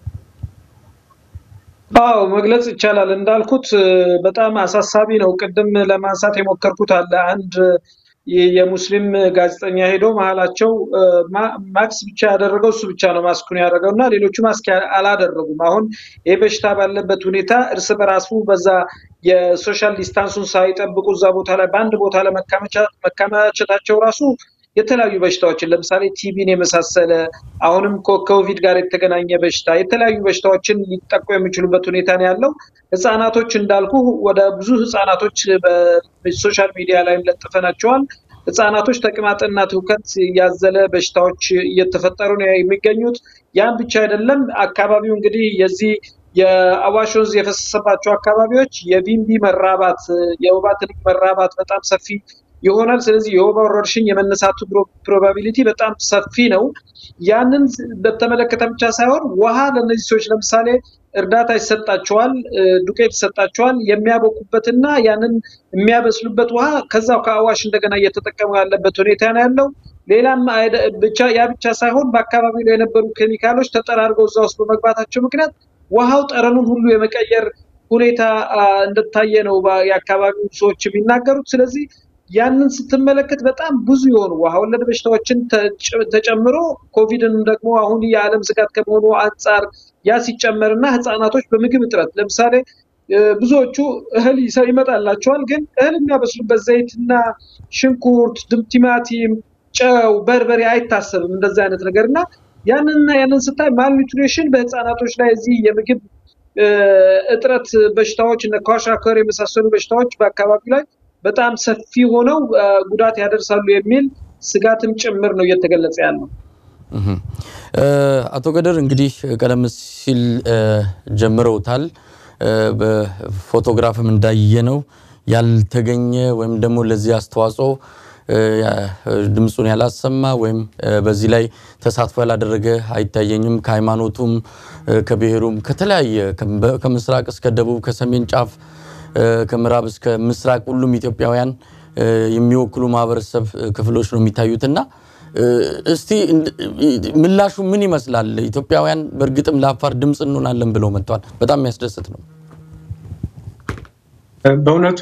አዎ መግለጽ ይቻላል። እንዳልኩት በጣም አሳሳቢ ነው። ቅድም ለማንሳት የሞከርኩት አለ አንድ የሙስሊም ጋዜጠኛ ሄዶ መሀላቸው ማክስ ብቻ ያደረገው እሱ ብቻ ነው ማስኩን ያደረገው እና ሌሎቹ ማስክ አላደረጉም። አሁን ይህ በሽታ ባለበት ሁኔታ እርስ በራሱ በዛ የሶሻል ዲስታንሱን ሳይጠብቁ እዛ ቦታ ላይ በአንድ ቦታ ላይ መከማቸታቸው ራሱ የተለያዩ በሽታዎችን ለምሳሌ ቲቢን የመሳሰለ አሁንም ከኮቪድ ጋር የተገናኘ በሽታ የተለያዩ በሽታዎችን ሊጠቁ የሚችሉበት ሁኔታ ነው ያለው። ህጻናቶች እንዳልኩ ወደ ብዙ ህጻናቶች በሶሻል ሚዲያ ላይም ለጥፈናቸዋል። ህጻናቶች ተቅማጥና ትውከት ያዘለ በሽታዎች እየተፈጠሩ ነው የሚገኙት። ያም ብቻ አይደለም። አካባቢው እንግዲህ የዚህ የአዋሽ ወንዝ የፈሰሰባቸው አካባቢዎች የቢምቢ መራባት፣ የወባ ትንኝ መራባት በጣም ሰፊ ይሆናል። ስለዚህ የወባ ወረርሽኝ የመነሳቱ ፕሮባቢሊቲ በጣም ሰፊ ነው። ያንን በተመለከተ ብቻ ሳይሆን ውሃ ለእነዚህ ሰዎች ለምሳሌ እርዳታ ይሰጣቸዋል፣ ዱቄት ይሰጣቸዋል። የሚያበኩበትና ያንን የሚያበስሉበት ውሃ ከዛው ከአዋሽ እንደገና እየተጠቀሙ ያለበት ሁኔታ ነው ያለው። ሌላም ብቻ ያ ብቻ ሳይሆን በአካባቢው ላይ የነበሩ ኬሚካሎች ተጠራርገው እዛ ውስጥ በመግባታቸው ምክንያት ውሃው ጠረኑን ሁሉ የመቀየር ሁኔታ እንደታየ ነው የአካባቢው ሰዎች የሚናገሩት። ስለዚህ ያንን ስትመለከት በጣም ብዙ የሆኑ ውሃ ወለድ በሽታዎችን ተጨምሮ ኮቪድንም ደግሞ አሁን የዓለም ስጋት ከመሆኑ አንጻር ያ ሲጨመርና ህፃናቶች በምግብ እጥረት ለምሳሌ ብዙዎቹ እህል ይመጣላቸዋል፣ ግን እህል የሚያበስሉበት ዘይትና ሽንኩርት፣ ቲማቲም፣ ጨው፣ በርበሬ አይታሰብም እንደዚህ አይነት ነገር እና ያንንና ያንን ስታይ ማልኒትሪሽን በህፃናቶች ላይ እዚህ የምግብ እጥረት በሽታዎች እነ ኳሻከር የመሳሰሉ በሽታዎች በአካባቢው ላይ በጣም ሰፊ ሆነው ጉዳት ያደርሳሉ የሚል ስጋትም ጭምር ነው እየተገለጸ ያለው። አቶ ገደር እንግዲህ ቀደም ሲል ጀምረውታል። በፎቶግራፍም እንዳየነው ያልተገኘ ወይም ደግሞ ለዚህ አስተዋጽኦ ድምፁን ያላሰማ ወይም በዚህ ላይ ተሳትፎ ያላደረገ አይታየኝም። ከሃይማኖቱም፣ ከብሔሩም፣ ከተለያየ ከምስራቅ እስከ ደቡብ፣ ከሰሜን ጫፍ ከምዕራብ እስከ ምስራቅ ሁሉም ኢትዮጵያውያን የሚወክሉ ማህበረሰብ ክፍሎች ነው የሚታዩትና እስቲ ምላሹ ምን ይመስላል? ኢትዮጵያውያን በእርግጥም ለአፋር ድምፅ እንሆናለን ብለው መጥተዋል። በጣም የሚያስደስት ነው። በእውነቱ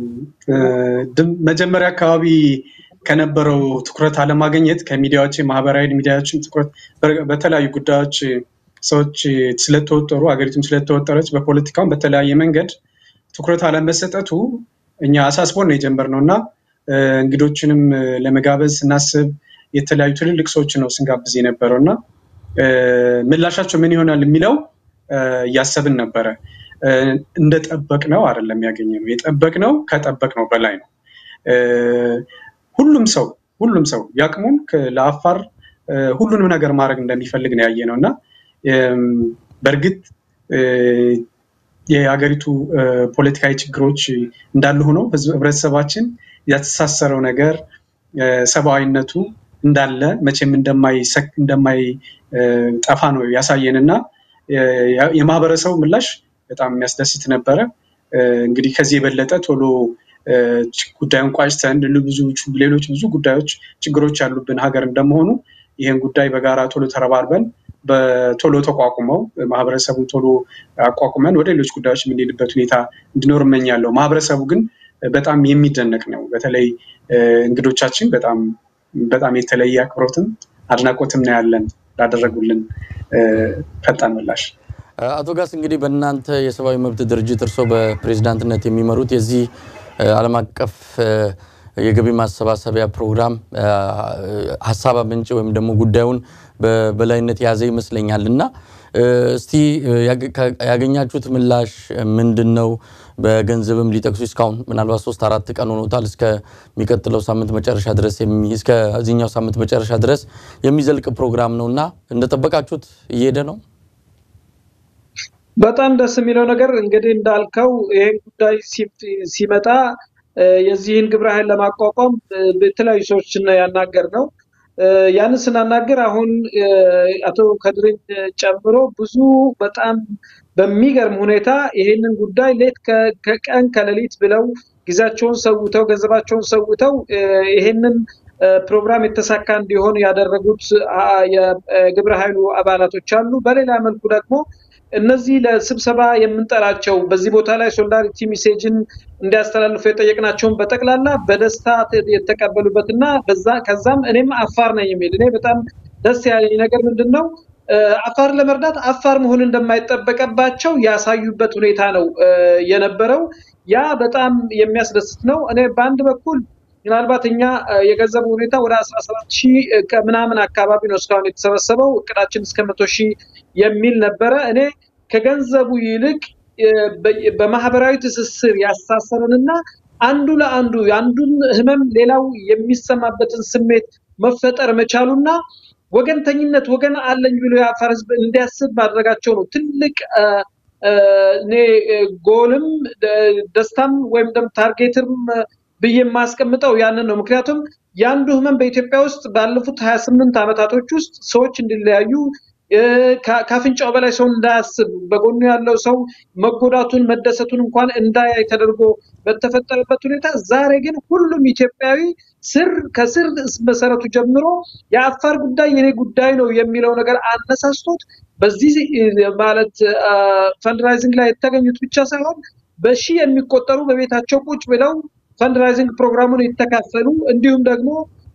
መጀመሪያ አካባቢ ከነበረው ትኩረት አለማግኘት ከሚዲያዎች ማህበራዊ ሚዲያዎችን ትኩረት በተለያዩ ጉዳዮች ሰዎች ስለተወጠሩ ሀገሪቱም ስለተወጠረች በፖለቲካውም በተለያየ መንገድ ትኩረት አለመሰጠቱ እኛ አሳስቦን ነው የጀመርነው እና እንግዶችንም ለመጋበዝ ስናስብ የተለያዩ ትልልቅ ሰዎችን ነው ስንጋብዝ የነበረው እና ምላሻቸው ምን ይሆናል የሚለው እያሰብን ነበረ። እንደጠበቅነው አይደለም ያገኘነው። የጠበቅነው ከጠበቅነው በላይ ነው። ሁሉም ሰው ሁሉም ሰው ያቅሙን ለአፋር ሁሉንም ነገር ማድረግ እንደሚፈልግ ነው ያየ ነው እና በእርግጥ የሀገሪቱ ፖለቲካዊ ችግሮች እንዳሉ ሆኖ ህብረተሰባችን ያተሳሰረው ነገር ሰብአዊነቱ እንዳለ መቼም እንደማይጠፋ ነው ያሳየን እና የማህበረሰቡ ምላሽ በጣም የሚያስደስት ነበረ። እንግዲህ ከዚህ የበለጠ ቶሎ ጉዳዩን ቋጭተን ሌሎች ብዙ ጉዳዮች፣ ችግሮች ያሉብን ሀገር እንደመሆኑ ይህን ጉዳይ በጋራ ቶሎ ተረባርበን በቶሎ ተቋቁመው ማህበረሰቡን ቶሎ አቋቁመን ወደ ሌሎች ጉዳዮች የምንሄድበት ሁኔታ እንዲኖር እመኛለሁ። ማህበረሰቡ ግን በጣም የሚደነቅ ነው። በተለይ እንግዶቻችን በጣም በጣም የተለየ አክብሮትም አድናቆትም ነው ያለን ላደረጉልን ፈጣን ምላሽ። አቶ ጋስ እንግዲህ በእናንተ የሰብአዊ መብት ድርጅት እርስዎ በፕሬዚዳንትነት የሚመሩት የዚህ ዓለም አቀፍ የገቢ ማሰባሰቢያ ፕሮግራም ሀሳብ አመንጭ ወይም ደግሞ ጉዳዩን በበላይነት የያዘ ይመስለኛል እና እስቲ ያገኛችሁት ምላሽ ምንድን ነው? በገንዘብም ሊጠቅሱ እስካሁን ምናልባት ሶስት አራት ቀን ሆኖታል። እስከሚቀጥለው ሳምንት መጨረሻ ድረስ እስከዚህኛው ሳምንት መጨረሻ ድረስ የሚዘልቅ ፕሮግራም ነው እና እንደጠበቃችሁት እየሄደ ነው? በጣም ደስ የሚለው ነገር እንግዲህ እንዳልከው ይህን ጉዳይ ሲመጣ የዚህን ግብረ ኃይል ለማቋቋም የተለያዩ ሰዎችን ያናገር ነው። ያንን ስናናገር አሁን አቶ ከድርን ጨምሮ ብዙ በጣም በሚገርም ሁኔታ ይሄንን ጉዳይ ሌት ከቀን ከሌሊት ብለው ጊዜያቸውን ሰውተው ገንዘባቸውን ሰውተው ይሄንን ፕሮግራም የተሳካ እንዲሆን ያደረጉት የግብረ ኃይሉ አባላቶች አሉ። በሌላ መልኩ ደግሞ እነዚህ ለስብሰባ የምንጠራቸው በዚህ ቦታ ላይ ሶሊዳሪቲ ሜሴጅን እንዲያስተላልፉ የጠየቅናቸውን በጠቅላላ በደስታ የተቀበሉበት እና ከዛም እኔም አፋር ነኝ የሚል እኔ በጣም ደስ ያለኝ ነገር ምንድን ነው አፋር ለመርዳት አፋር መሆን እንደማይጠበቅባቸው ያሳዩበት ሁኔታ ነው የነበረው። ያ በጣም የሚያስደስት ነው። እኔ በአንድ በኩል ምናልባት እኛ የገንዘቡ ሁኔታ ወደ አስራ ሰባት ሺህ ከምናምን አካባቢ ነው እስካሁን የተሰበሰበው። እቅዳችን እስከ መቶ ሺህ የሚል ነበረ። እኔ ከገንዘቡ ይልቅ በማህበራዊ ትስስር ያሳሰረንና አንዱ ለአንዱ የአንዱን ህመም ሌላው የሚሰማበትን ስሜት መፈጠር መቻሉና ወገንተኝነት ወገን አለኝ ብሎ የአፋር ህዝብ እንዲያስብ ማድረጋቸው ነው ትልቅ እኔ ጎልም ደስታም ወይም ደግሞ ታርጌትም ብዬ የማስቀምጠው ያንን ነው። ምክንያቱም የአንዱ ህመም በኢትዮጵያ ውስጥ ባለፉት ሀያ ስምንት ዓመታቶች ውስጥ ሰዎች እንዲለያዩ ከአፍንጫው በላይ ሰው እንዳያስብ በጎኑ ያለው ሰው መጎዳቱን መደሰቱን እንኳን እንዳያይ ተደርጎ በተፈጠረበት ሁኔታ ዛሬ ግን ሁሉም ኢትዮጵያዊ ስር ከስር መሰረቱ ጀምሮ የአፋር ጉዳይ የኔ ጉዳይ ነው የሚለው ነገር አነሳስቶት በዚህ ማለት ፈንድራይዚንግ ላይ የተገኙት ብቻ ሳይሆን በሺህ የሚቆጠሩ በቤታቸው ቁጭ ብለው ፈንድራይዚንግ ፕሮግራሙን የተካፈሉ እንዲሁም ደግሞ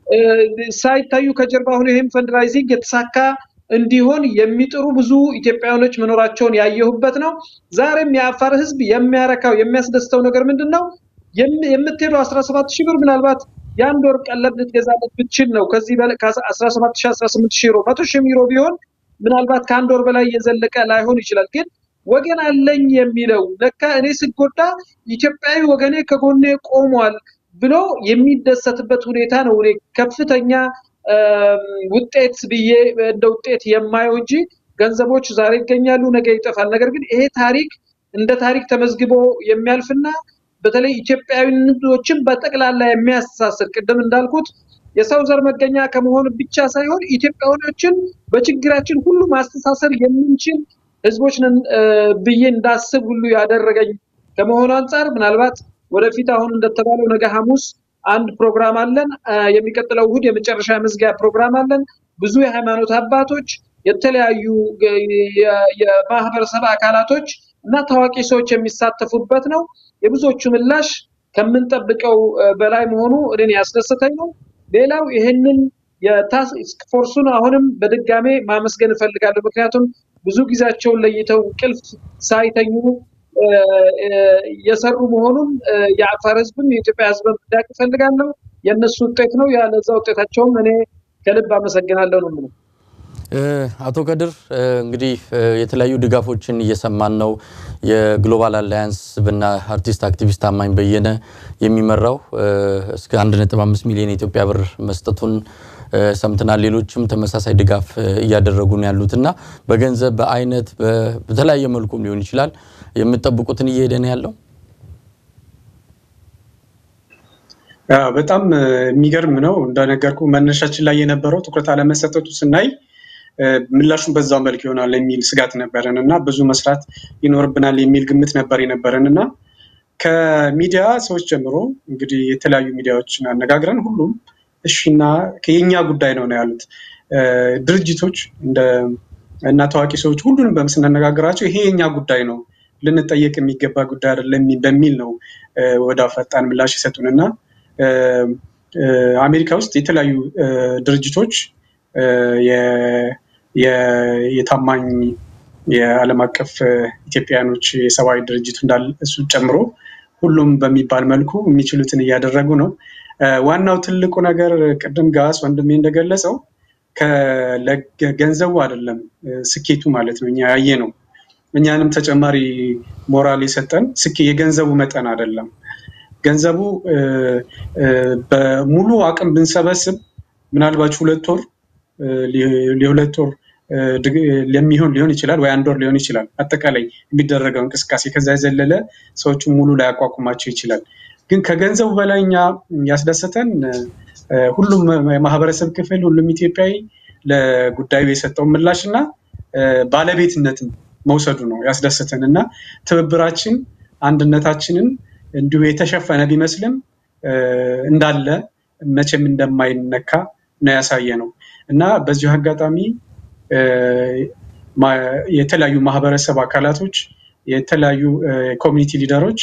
ሳይታዩ ከጀርባ ሆኖ ይህም ፈንድራይዚንግ የተሳካ እንዲሆን የሚጥሩ ብዙ ኢትዮጵያውያኖች መኖራቸውን ያየሁበት ነው። ዛሬም የአፋር ህዝብ የሚያረካው የሚያስደስተው ነገር ምንድን ነው? የምትሄደው አስራ ሰባት ሺህ ብር ምናልባት የአንድ ወር ቀለብ ልትገዛለት ብችል ነው። ከዚህ አስራ ሰባት ሺህ አስራ ስምንት ሺህ ዩሮ መቶ ሺህ ዩሮ ቢሆን ምናልባት ከአንድ ወር በላይ እየዘለቀ ላይሆን ይችላል። ግን ወገን አለኝ የሚለው ለካ እኔ ስጎዳ ኢትዮጵያዊ ወገኔ ከጎኔ ቆሟል ብሎ የሚደሰትበት ሁኔታ ነው። እኔ ከፍተኛ ውጤት ብዬ እንደ ውጤት የማየው እንጂ ገንዘቦች ዛሬ ይገኛሉ፣ ነገ ይጠፋል። ነገር ግን ይሄ ታሪክ እንደ ታሪክ ተመዝግቦ የሚያልፍና በተለይ ኢትዮጵያዊነቶችን በጠቅላላ የሚያስተሳስር ቅድም እንዳልኩት የሰው ዘር መገኛ ከመሆኑ ብቻ ሳይሆን ኢትዮጵያውያኖችን በችግራችን ሁሉ ማስተሳሰር የምንችል ህዝቦች ነን ብዬ እንዳስብ ሁሉ ያደረገኝ ከመሆኑ አንጻር ምናልባት ወደፊት አሁን እንደተባለው ነገ ሐሙስ አንድ ፕሮግራም አለን። የሚቀጥለው እሁድ የመጨረሻ መዝጊያ ፕሮግራም አለን። ብዙ የሃይማኖት አባቶች፣ የተለያዩ የማህበረሰብ አካላቶች እና ታዋቂ ሰዎች የሚሳተፉበት ነው። የብዙዎቹ ምላሽ ከምንጠብቀው በላይ መሆኑ እኔን ያስደሰተኝ ነው። ሌላው ይህንን የታስክ ፎርሱን አሁንም በድጋሜ ማመስገን እፈልጋለሁ። ምክንያቱም ብዙ ጊዜያቸውን ለይተው እንቅልፍ ሳይተኙ የሰሩ መሆኑን የአፋር ህዝብም የኢትዮጵያ ህዝብም እንዲያውቅ እፈልጋለሁ። የእነሱ ውጤት ነው። ያለዛ ውጤታቸውም እኔ ከልብ አመሰግናለሁ ነው የምለው። አቶ ከድር እንግዲህ የተለያዩ ድጋፎችን እየሰማን ነው። የግሎባል አላያንስ ብና አርቲስት አክቲቪስት ታማኝ በየነ የሚመራው እስከ 1.5 ሚሊዮን የኢትዮጵያ ብር መስጠቱን ሰምተናል። ሌሎችም ተመሳሳይ ድጋፍ እያደረጉ ነው ያሉት እና በገንዘብ በአይነት በተለያየ መልኩም ሊሆን ይችላል የምትጠብቁትን እየሄደ ነው ያለው። በጣም የሚገርም ነው። እንደነገርኩ መነሻችን ላይ የነበረው ትኩረት አለመሰጠቱ ስናይ ምላሹን በዛው መልክ ይሆናል የሚል ስጋት ነበረን እና ብዙ መስራት ይኖርብናል የሚል ግምት ነበር የነበረን እና ከሚዲያ ሰዎች ጀምሮ እንግዲህ የተለያዩ ሚዲያዎችን አነጋግረን ሁሉም እሺና የኛ ጉዳይ ነው ነው ያሉት። ድርጅቶች እና ታዋቂ ሰዎች ሁሉንም ስናነጋግራቸው ይሄ የኛ ጉዳይ ነው ልንጠየቅ የሚገባ ጉዳይ አይደለም በሚል ነው ወደ ፈጣን ምላሽ የሰጡን እና አሜሪካ ውስጥ የተለያዩ ድርጅቶች የታማኝ የዓለም አቀፍ ኢትዮጵያውያኖች የሰብአዊ ድርጅቱ እንዳለ እሱ ጨምሮ ሁሉም በሚባል መልኩ የሚችሉትን እያደረጉ ነው። ዋናው ትልቁ ነገር ቅድም ጋስ ወንድሜ እንደገለጸው ገንዘቡ አይደለም ስኬቱ ማለት ነው። እኛ ያየ ነው። እኛንም ተጨማሪ ሞራል የሰጠን ስኬ የገንዘቡ መጠን አይደለም። ገንዘቡ በሙሉ አቅም ብንሰበስብ ምናልባት ሁለት ወር የሁለት ወር ለሚሆን ሊሆን ይችላል ወይ አንድ ወር ሊሆን ይችላል። አጠቃላይ የሚደረገው እንቅስቃሴ ከዛ የዘለለ ሰዎቹን ሙሉ ላይ ያቋቁማቸው ይችላል። ግን ከገንዘቡ በላይ እኛ ያስደሰተን ሁሉም የማህበረሰብ ክፍል ሁሉም ኢትዮጵያዊ ለጉዳዩ የሰጠው ምላሽ እና ባለቤትነትን መውሰዱ ነው ያስደሰተን እና ትብብራችን አንድነታችንን እንዲሁ የተሸፈነ ቢመስልም እንዳለ መቼም እንደማይነካ ነው ያሳየ ነው እና በዚሁ አጋጣሚ የተለያዩ ማህበረሰብ አካላቶች፣ የተለያዩ ኮሚኒቲ ሊደሮች፣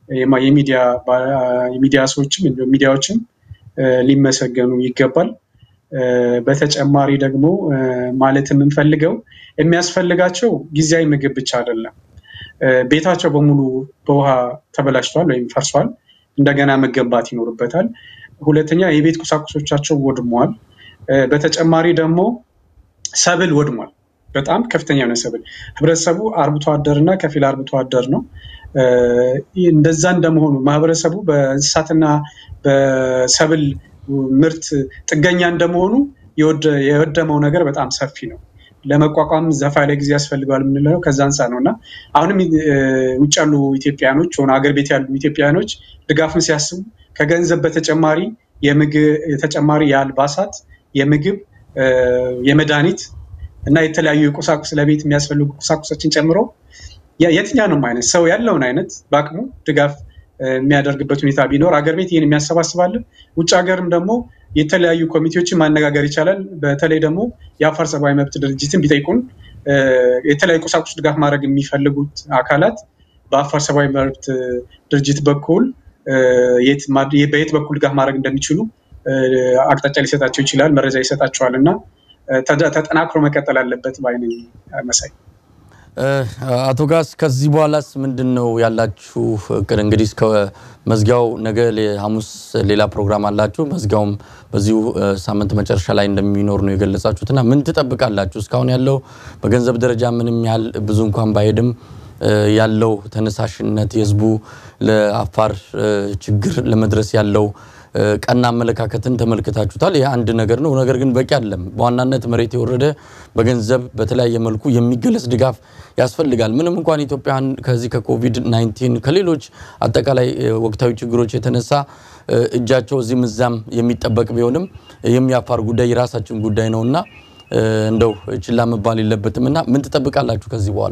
የሚዲያ ሰዎችም ሚዲያዎችም ሊመሰገኑ ይገባል። በተጨማሪ ደግሞ ማለት የምንፈልገው የሚያስፈልጋቸው ጊዜያዊ ምግብ ብቻ አይደለም። ቤታቸው በሙሉ በውሃ ተበላሽቷል ወይም ፈርሷል። እንደገና መገንባት ይኖርበታል። ሁለተኛ የቤት ቁሳቁሶቻቸው ወድሟል። በተጨማሪ ደግሞ ሰብል ወድሟል። በጣም ከፍተኛ የሆነ ሰብል ህብረተሰቡ አርብቶ አደር እና ከፊል አርብቶ አደር ነው። እንደዛ እንደመሆኑ ማህበረሰቡ በእንስሳትና በሰብል ምርት ጥገኛ እንደመሆኑ የወደመው ነገር በጣም ሰፊ ነው። ለመቋቋም ሰፋ ያለ ጊዜ ያስፈልገዋል የምንለው ከዛ አንጻር ነው እና አሁንም ውጭ ያሉ ኢትዮጵያኖች ሆነ አገር ቤት ያሉ ኢትዮጵያኖች ድጋፍን ሲያስቡ ከገንዘብ በተጨማሪ ተጨማሪ የአልባሳት፣ የምግብ፣ የመድኃኒት እና የተለያዩ የቁሳቁስ ለቤት የሚያስፈልጉ ቁሳቁሶችን ጨምሮ የትኛውንም አይነት ሰው ያለውን አይነት በአቅሙ ድጋፍ የሚያደርግበት ሁኔታ ቢኖር አገር ቤት ይህን የሚያሰባስባለን። ውጭ ሀገርም ደግሞ የተለያዩ ኮሚቴዎችን ማነጋገር ይቻላል። በተለይ ደግሞ የአፋር ሰብአዊ መብት ድርጅትን ቢጠይቁን የተለያዩ ቁሳቁስ ድጋፍ ማድረግ የሚፈልጉት አካላት በአፋር ሰብአዊ መብት ድርጅት በኩል በየት በኩል ድጋፍ ማድረግ እንደሚችሉ አቅጣጫ ሊሰጣቸው ይችላል፣ መረጃ ይሰጣቸዋል እና ተጠናክሮ መቀጠል አለበት ባይነኝ መሳይ። አቶ ጋስ ከዚህ በኋላስ ምንድን ነው ያላችሁ እቅድ? እንግዲህ እስከ መዝጊያው ነገ ሐሙስ ሌላ ፕሮግራም አላችሁ። መዝጊያውም በዚሁ ሳምንት መጨረሻ ላይ እንደሚኖር ነው የገለጻችሁት እና ምን ትጠብቃላችሁ? እስካሁን ያለው በገንዘብ ደረጃ ምንም ያህል ብዙ እንኳን ባይሄድም ያለው ተነሳሽነት የህዝቡ ለአፋር ችግር ለመድረስ ያለው ቀና አመለካከትን ተመልክታችሁታል። ይህ አንድ ነገር ነው። ነገር ግን በቂ አይደለም። በዋናነት መሬት የወረደ በገንዘብ በተለያየ መልኩ የሚገለጽ ድጋፍ ያስፈልጋል። ምንም እንኳን ኢትዮጵያን ከዚህ ከኮቪድ 19 ከሌሎች አጠቃላይ ወቅታዊ ችግሮች የተነሳ እጃቸው እዚህም እዛም የሚጠበቅ ቢሆንም የሚያፋር ጉዳይ የራሳችን ጉዳይ ነው እና እንደው ችላ መባል የለበትም እና ምን ትጠብቃላችሁ ከዚህ በኋላ?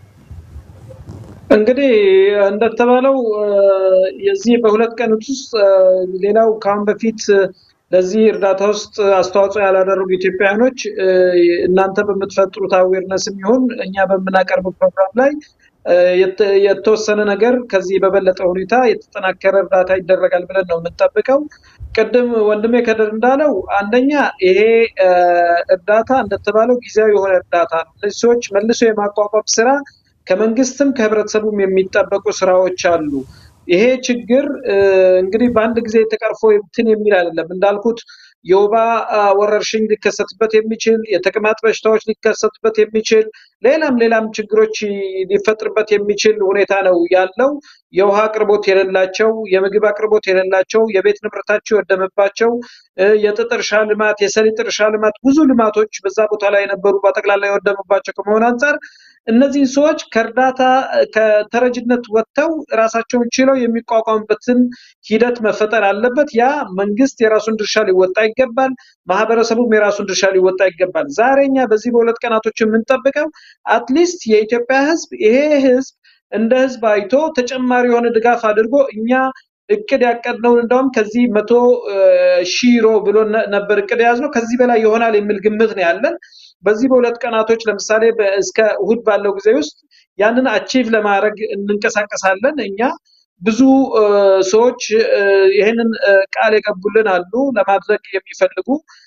እንግዲህ እንደተባለው የዚህ በሁለት ቀን ውስጥ ሌላው ከአሁን በፊት ለዚህ እርዳታ ውስጥ አስተዋጽኦ ያላደረጉ ኢትዮጵያውያኖች እናንተ በምትፈጥሩት አዌርነስም ይሁን እኛ በምናቀርበው ፕሮግራም ላይ የተወሰነ ነገር ከዚህ በበለጠ ሁኔታ የተጠናከረ እርዳታ ይደረጋል ብለን ነው የምንጠብቀው። ቅድም ወንድሜ ከድር እንዳለው አንደኛ ይሄ እርዳታ እንደተባለው ጊዜያዊ የሆነ እርዳታ ነው። እነዚህ ሰዎች መልሶ የማቋቋም ስራ ከመንግስትም ከህብረተሰቡም የሚጠበቁ ስራዎች አሉ። ይሄ ችግር እንግዲህ በአንድ ጊዜ ተቀርፎ እንትን የሚል አይደለም። እንዳልኩት የወባ ወረርሽኝ ሊከሰትበት የሚችል የተቅማጥ በሽታዎች ሊከሰትበት የሚችል ሌላም ሌላም ችግሮች ሊፈጥርበት የሚችል ሁኔታ ነው ያለው። የውሃ አቅርቦት የሌላቸው፣ የምግብ አቅርቦት የሌላቸው፣ የቤት ንብረታቸው የወደመባቸው፣ የጥጥ እርሻ ልማት፣ የሰሊጥ እርሻ ልማት፣ ብዙ ልማቶች በዛ ቦታ ላይ የነበሩ በጠቅላላ የወደመባቸው ከመሆን አንጻር እነዚህን ሰዎች ከእርዳታ ከተረጅነት ወጥተው ራሳቸውን ችለው የሚቋቋሙበትን ሂደት መፈጠር አለበት። ያ መንግስት የራሱን ድርሻ ሊወጣ ይገባል። ማህበረሰቡም የራሱን ድርሻ ሊወጣ ይገባል። ዛሬ እኛ በዚህ በሁለት ቀናቶች የምንጠብቀው አትሊስት የኢትዮጵያ ህዝብ ይሄ ህዝብ እንደ ህዝብ አይቶ ተጨማሪ የሆነ ድጋፍ አድርጎ እኛ እቅድ ያቀድነውን እንደውም ከዚህ መቶ ሺህ ዩሮ ብሎ ነበር እቅድ የያዝነው ከዚህ በላይ ይሆናል የሚል ግምት ነው ያለን። በዚህ በሁለት ቀናቶች ለምሳሌ እስከ እሁድ ባለው ጊዜ ውስጥ ያንን አቺቭ ለማድረግ እንንቀሳቀሳለን። እኛ ብዙ ሰዎች ይህንን ቃል የገቡልን አሉ ለማድረግ የሚፈልጉ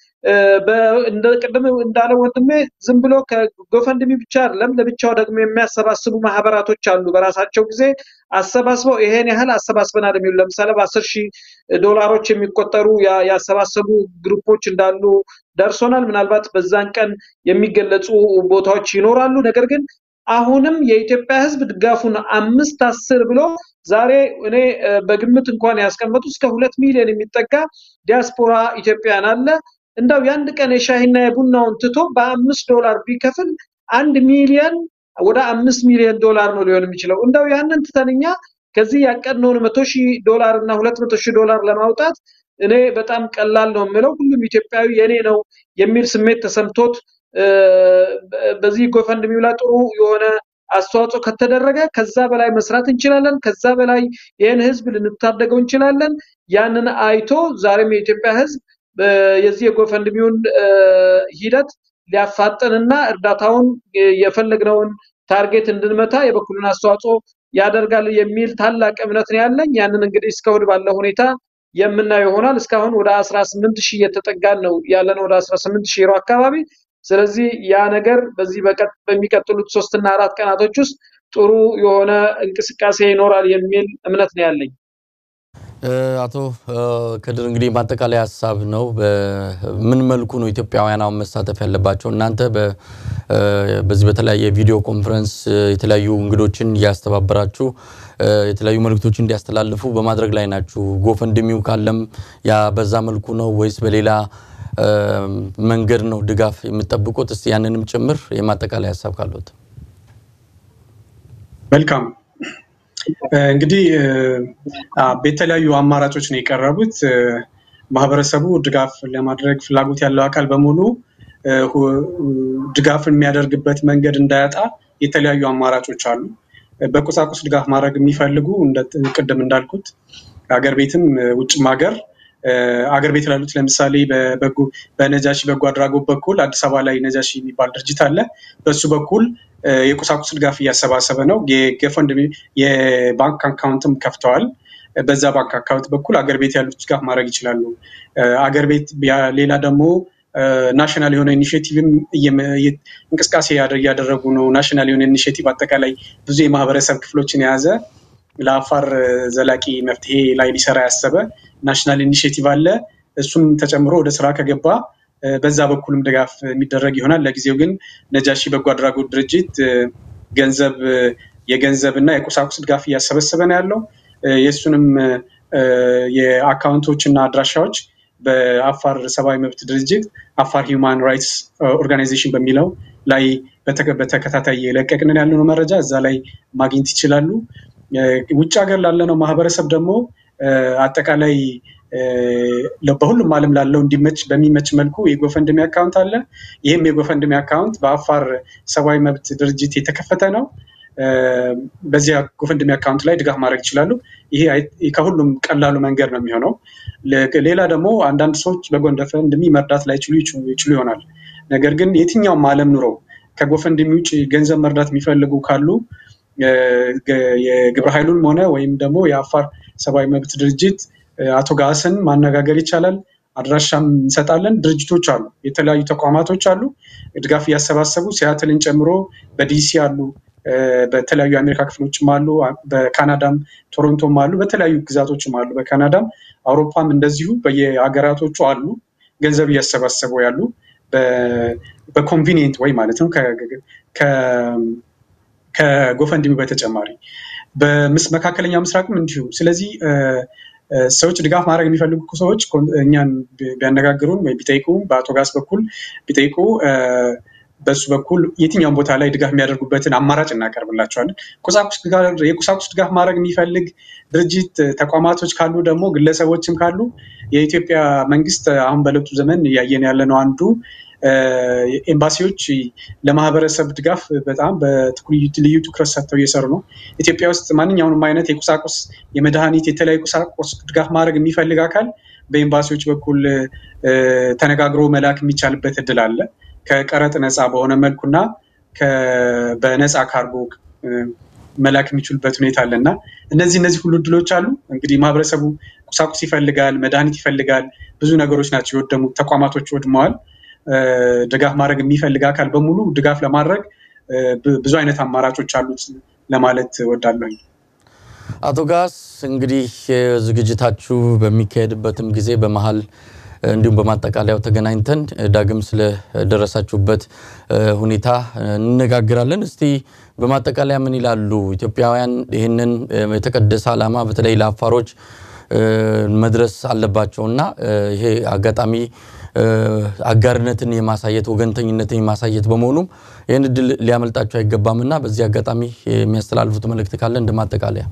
ቅድም እንዳለ ወንድሜ ዝም ብሎ ከጎፈንድሚ ብቻ አይደለም፣ ለብቻው ደግሞ የሚያሰባስቡ ማህበራቶች አሉ። በራሳቸው ጊዜ አሰባስበው ይሄን ያህል አሰባስበናል የሚሉ ለምሳሌ በአስር ሺህ ዶላሮች የሚቆጠሩ ያሰባሰቡ ግሩፖች እንዳሉ ደርሶናል። ምናልባት በዛን ቀን የሚገለጹ ቦታዎች ይኖራሉ። ነገር ግን አሁንም የኢትዮጵያ ህዝብ ድጋፉን አምስት አስር ብሎ ዛሬ እኔ በግምት እንኳን ያስቀመጡ እስከ ሁለት ሚሊዮን የሚጠጋ ዲያስፖራ ኢትዮጵያን አለ። እንደው የአንድ ቀን የሻሂና የቡናውን ትቶ በአምስት ዶላር ቢከፍል አንድ ሚሊዮን ወደ አምስት ሚሊዮን ዶላር ነው ሊሆን የሚችለው። እንደው ያንን ትተንኛ ከዚህ ያቀድነውን መቶ ሺህ ዶላር እና ሁለት መቶ ሺህ ዶላር ለማውጣት እኔ በጣም ቀላል ነው የምለው። ሁሉም ኢትዮጵያዊ የኔ ነው የሚል ስሜት ተሰምቶት በዚህ ጎፈንድሚው ላይ ጥሩ የሆነ አስተዋጽኦ ከተደረገ ከዛ በላይ መስራት እንችላለን። ከዛ በላይ ይህን ህዝብ ልንታደገው እንችላለን። ያንን አይቶ ዛሬም የኢትዮጵያ ህዝብ የዚህ የጎፈንድሚውን ሂደት ሊያፋጥንና እርዳታውን የፈለግነውን ታርጌት እንድንመታ የበኩሉን አስተዋጽኦ ያደርጋል የሚል ታላቅ እምነት ነው ያለኝ። ያንን እንግዲህ እስከ እሑድ ባለው ሁኔታ የምናየው ይሆናል። እስካሁን ወደ 18 ሺህ እየተጠጋን ነው ያለነው ወደ 18 ሺህ ዩሮ አካባቢ። ስለዚህ ያ ነገር በዚህ በሚቀጥሉት ሶስትና አራት ቀናቶች ውስጥ ጥሩ የሆነ እንቅስቃሴ ይኖራል የሚል እምነት ነው ያለኝ። አቶ ከድር እንግዲህ ማጠቃለያ ሀሳብ ነው። በምን መልኩ ነው ኢትዮጵያውያን አሁን መሳተፍ ያለባቸው? እናንተ በዚህ በተለያየ ቪዲዮ ኮንፈረንስ የተለያዩ እንግዶችን እያስተባበራችሁ የተለያዩ መልእክቶችን እንዲያስተላልፉ በማድረግ ላይ ናችሁ። ጎፈንድሚው ካለም ያ በዛ መልኩ ነው ወይስ በሌላ መንገድ ነው ድጋፍ የምጠብቁት? እስቲ ያንንም ጭምር የማጠቃለያ ሀሳብ ካለት። መልካም እንግዲህ የተለያዩ አማራጮች ነው የቀረቡት። ማህበረሰቡ ድጋፍ ለማድረግ ፍላጎት ያለው አካል በሙሉ ድጋፍን የሚያደርግበት መንገድ እንዳያጣ የተለያዩ አማራጮች አሉ። በቁሳቁስ ድጋፍ ማድረግ የሚፈልጉ ቅድም እንዳልኩት አገር ቤትም ውጭም ሀገር አገር ቤት ላሉት ለምሳሌ በነጃሺ በጎ አድራጎት በኩል አዲስ አበባ ላይ ነጃሺ የሚባል ድርጅት አለ። በሱ በኩል የቁሳቁስ ድጋፍ እያሰባሰበ ነው። የገፈንድሚ የባንክ አካውንትም ከፍተዋል። በዛ ባንክ አካውንት በኩል አገር ቤት ያሉት ድጋፍ ማድረግ ይችላሉ። አገር ቤት ሌላ ደግሞ ናሽናል የሆነ ኢኒሽቲቭም እንቅስቃሴ እያደረጉ ነው። ናሽናል የሆነ ኢኒሽቲቭ አጠቃላይ ብዙ የማህበረሰብ ክፍሎችን የያዘ ለአፋር ዘላቂ መፍትሄ ላይ ሊሰራ ያሰበ ናሽናል ኢኒሽቲቭ አለ። እሱም ተጨምሮ ወደ ስራ ከገባ በዛ በኩልም ድጋፍ የሚደረግ ይሆናል። ለጊዜው ግን ነጃሺ በጎ አድራጎት ድርጅት ገንዘብ የገንዘብ እና የቁሳቁስ ድጋፍ እያሰበሰበ ነው ያለው። የእሱንም የአካውንቶች እና አድራሻዎች በአፋር ሰብአዊ መብት ድርጅት አፋር ሂውማን ራይትስ ኦርጋናይዜሽን በሚለው ላይ በተከታታይ የለቀቅንን ያለነው መረጃ እዛ ላይ ማግኘት ይችላሉ። ውጭ ሀገር ላለነው ማህበረሰብ ደግሞ አጠቃላይ በሁሉም ዓለም ላለው እንዲመች በሚመች መልኩ የጎፈንድሚ አካውንት አለ። ይህም የጎፈንድሚ አካውንት በአፋር ሰብአዊ መብት ድርጅት የተከፈተ ነው። በዚያ ጎፈንድሚ አካውንት ላይ ድጋፍ ማድረግ ይችላሉ። ይሄ ከሁሉም ቀላሉ መንገድ ነው የሚሆነው። ሌላ ደግሞ አንዳንድ ሰዎች በጎፈንድሚ መርዳት ላይችሉ ይችሉ ይሆናል። ነገር ግን የትኛውም ዓለም ኑረው ከጎፈንድሚ ውጭ ገንዘብ መርዳት የሚፈልጉ ካሉ የግብረ ኃይሉን ሆነ ወይም ደግሞ የአፋር ሰብአዊ መብት ድርጅት አቶ ጋስን ማነጋገር ይቻላል። አድራሻም እንሰጣለን። ድርጅቶች አሉ፣ የተለያዩ ተቋማቶች አሉ፣ ድጋፍ እያሰባሰቡ ሲያትልን ጨምሮ በዲሲ አሉ፣ በተለያዩ የአሜሪካ ክፍሎችም አሉ፣ በካናዳም ቶሮንቶም አሉ፣ በተለያዩ ግዛቶችም አሉ፣ በካናዳም አውሮፓም እንደዚሁ በየሀገራቶቹ አሉ። ገንዘብ እያሰባሰቡ ያሉ በኮንቪኒየንት ወይ ማለት ነው ከጎፈንድሚ በተጨማሪ በመካከለኛ ምስራቅም እንዲሁ። ስለዚህ ሰዎች ድጋፍ ማድረግ የሚፈልጉ ሰዎች እኛን ቢያነጋግሩን ወይ ቢጠይቁ በአቶ ጋስ በኩል ቢጠይቁ በሱ በኩል የትኛውን ቦታ ላይ ድጋፍ የሚያደርጉበትን አማራጭ እናቀርብላቸዋለን። የቁሳቁስ ድጋፍ ማድረግ የሚፈልግ ድርጅት ተቋማቶች ካሉ ደግሞ ግለሰቦችም ካሉ የኢትዮጵያ መንግስት አሁን በለውጡ ዘመን እያየን ያለ ነው አንዱ ኤምባሲዎች ለማህበረሰብ ድጋፍ በጣም ልዩ ትኩረት ሰጥተው እየሰሩ ነው። ኢትዮጵያ ውስጥ ማንኛውንም አይነት የቁሳቁስ የመድኃኒት፣ የተለያዩ ቁሳቁስ ድጋፍ ማድረግ የሚፈልግ አካል በኤምባሲዎች በኩል ተነጋግሮ መላክ የሚቻልበት እድል አለ። ከቀረጥ ነፃ በሆነ መልኩና በነፃ ካርጎ መላክ የሚችሉበት ሁኔታ አለ እና እነዚህ እነዚህ ሁሉ እድሎች አሉ። እንግዲህ ማህበረሰቡ ቁሳቁስ ይፈልጋል፣ መድኃኒት ይፈልጋል። ብዙ ነገሮች ናቸው የወደሙት፣ ተቋማቶች ወድመዋል። ድጋፍ ማድረግ የሚፈልግ አካል በሙሉ ድጋፍ ለማድረግ ብዙ አይነት አማራጮች አሉት ለማለት እወዳለሁኝ። አቶ ጋስ እንግዲህ ዝግጅታችሁ በሚካሄድበትም ጊዜ በመሀል እንዲሁም በማጠቃለያው ተገናኝተን ዳግም ስለደረሳችሁበት ሁኔታ እንነጋግራለን። እስቲ በማጠቃለያ ምን ይላሉ ኢትዮጵያውያን? ይህንን የተቀደሰ ዓላማ በተለይ ለአፋሮች መድረስ አለባቸው እና ይሄ አጋጣሚ አጋርነትን የማሳየት ወገንተኝነትን የማሳየት በመሆኑም ይህን እድል ሊያመልጣቸው አይገባም እና በዚህ አጋጣሚ የሚያስተላልፉት መልእክት ካለ እንደ ማጠቃለያ።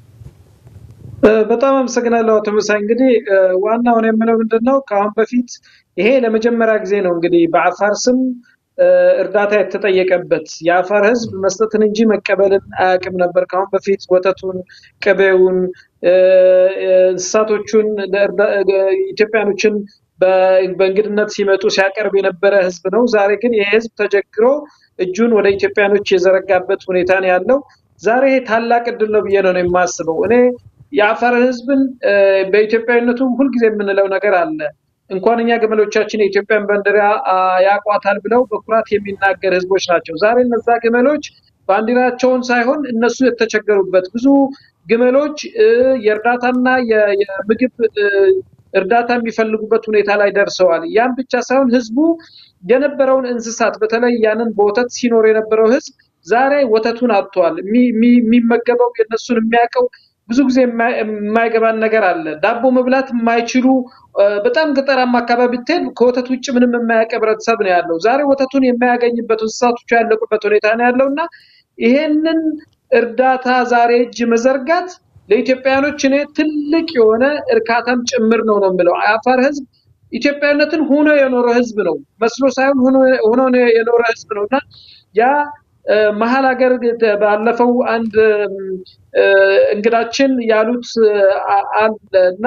በጣም አመሰግናለሁ አቶ መሳይ። እንግዲህ ዋናውን የምለው ምንድን ነው ከአሁን በፊት ይሄ ለመጀመሪያ ጊዜ ነው እንግዲህ በአፋር ስም እርዳታ የተጠየቀበት የአፋር ሕዝብ መስጠትን እንጂ መቀበልን አያውቅም ነበር። ከአሁን በፊት ወተቱን፣ ቅቤውን፣ እንስሳቶቹን ኢትዮጵያኖችን በእንግድነት ሲመጡ ሲያቀርብ የነበረ ህዝብ ነው። ዛሬ ግን ይህ ህዝብ ተቸግሮ እጁን ወደ ኢትዮጵያኖች የዘረጋበት ሁኔታ ነው ያለው። ዛሬ ታላቅ እድል ነው ብዬ ነው የማስበው። እኔ የአፋር ህዝብን በኢትዮጵያዊነቱ ሁልጊዜ የምንለው ነገር አለ። እንኳን እኛ ግመሎቻችን የኢትዮጵያን ባንዲራ ያቋታል ብለው በኩራት የሚናገር ህዝቦች ናቸው። ዛሬ እነዛ ግመሎች ባንዲራቸውን ሳይሆን እነሱ የተቸገሩበት ብዙ ግመሎች የእርዳታና የምግብ እርዳታ የሚፈልጉበት ሁኔታ ላይ ደርሰዋል። ያም ብቻ ሳይሆን ህዝቡ የነበረውን እንስሳት በተለይ ያንን በወተት ሲኖር የነበረው ህዝብ ዛሬ ወተቱን አጥቷል። የሚመገበው የነሱን የሚያውቀው ብዙ ጊዜ የማይገባን ነገር አለ። ዳቦ መብላት የማይችሉ በጣም ገጠራማ አካባቢ ብትሄድ ከወተት ውጭ ምንም የማያውቅ ህብረተሰብ ነው ያለው። ዛሬ ወተቱን የማያገኝበት እንስሳቶቹ ያለቁበት ሁኔታ ነው ያለው እና ይሄንን እርዳታ ዛሬ እጅ መዘርጋት ለኢትዮጵያውያኖች እኔ ትልቅ የሆነ እርካታም ጭምር ነው ነው የምለው። አፋር ህዝብ ኢትዮጵያዊነትን ሆኖ የኖረ ህዝብ ነው መስሎ ሳይሆን ሆኖ የኖረ ህዝብ ነው እና ያ መሀል ሀገር ባለፈው አንድ እንግዳችን ያሉት አለ እና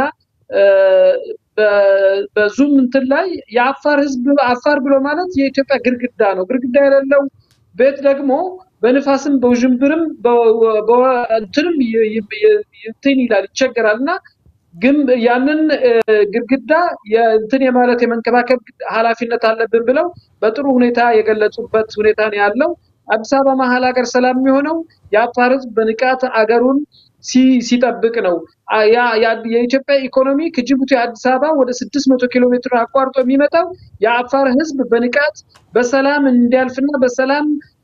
በዙም እንትን ላይ የአፋር ህዝብ አፋር ብሎ ማለት የኢትዮጵያ ግድግዳ ነው። ግድግዳ የሌለው ቤት ደግሞ በንፋስም በውዥንብርም እንትንም እንትን ይላል ይቸገራል እና ግን ያንን ግድግዳ እንትን የማለት የመንከባከብ ኃላፊነት አለብን ብለው በጥሩ ሁኔታ የገለጹበት ሁኔታ ነው ያለው። አዲስ አበባ መሀል ሀገር ሰላም የሚሆነው የአፋር ህዝብ በንቃት አገሩን ሲጠብቅ ነው። የኢትዮጵያ ኢኮኖሚ ከጅቡቲ አዲስ አበባ ወደ ስድስት መቶ ኪሎ ሜትር አቋርጦ የሚመጣው የአፋር ህዝብ በንቃት በሰላም እንዲያልፍና በሰላም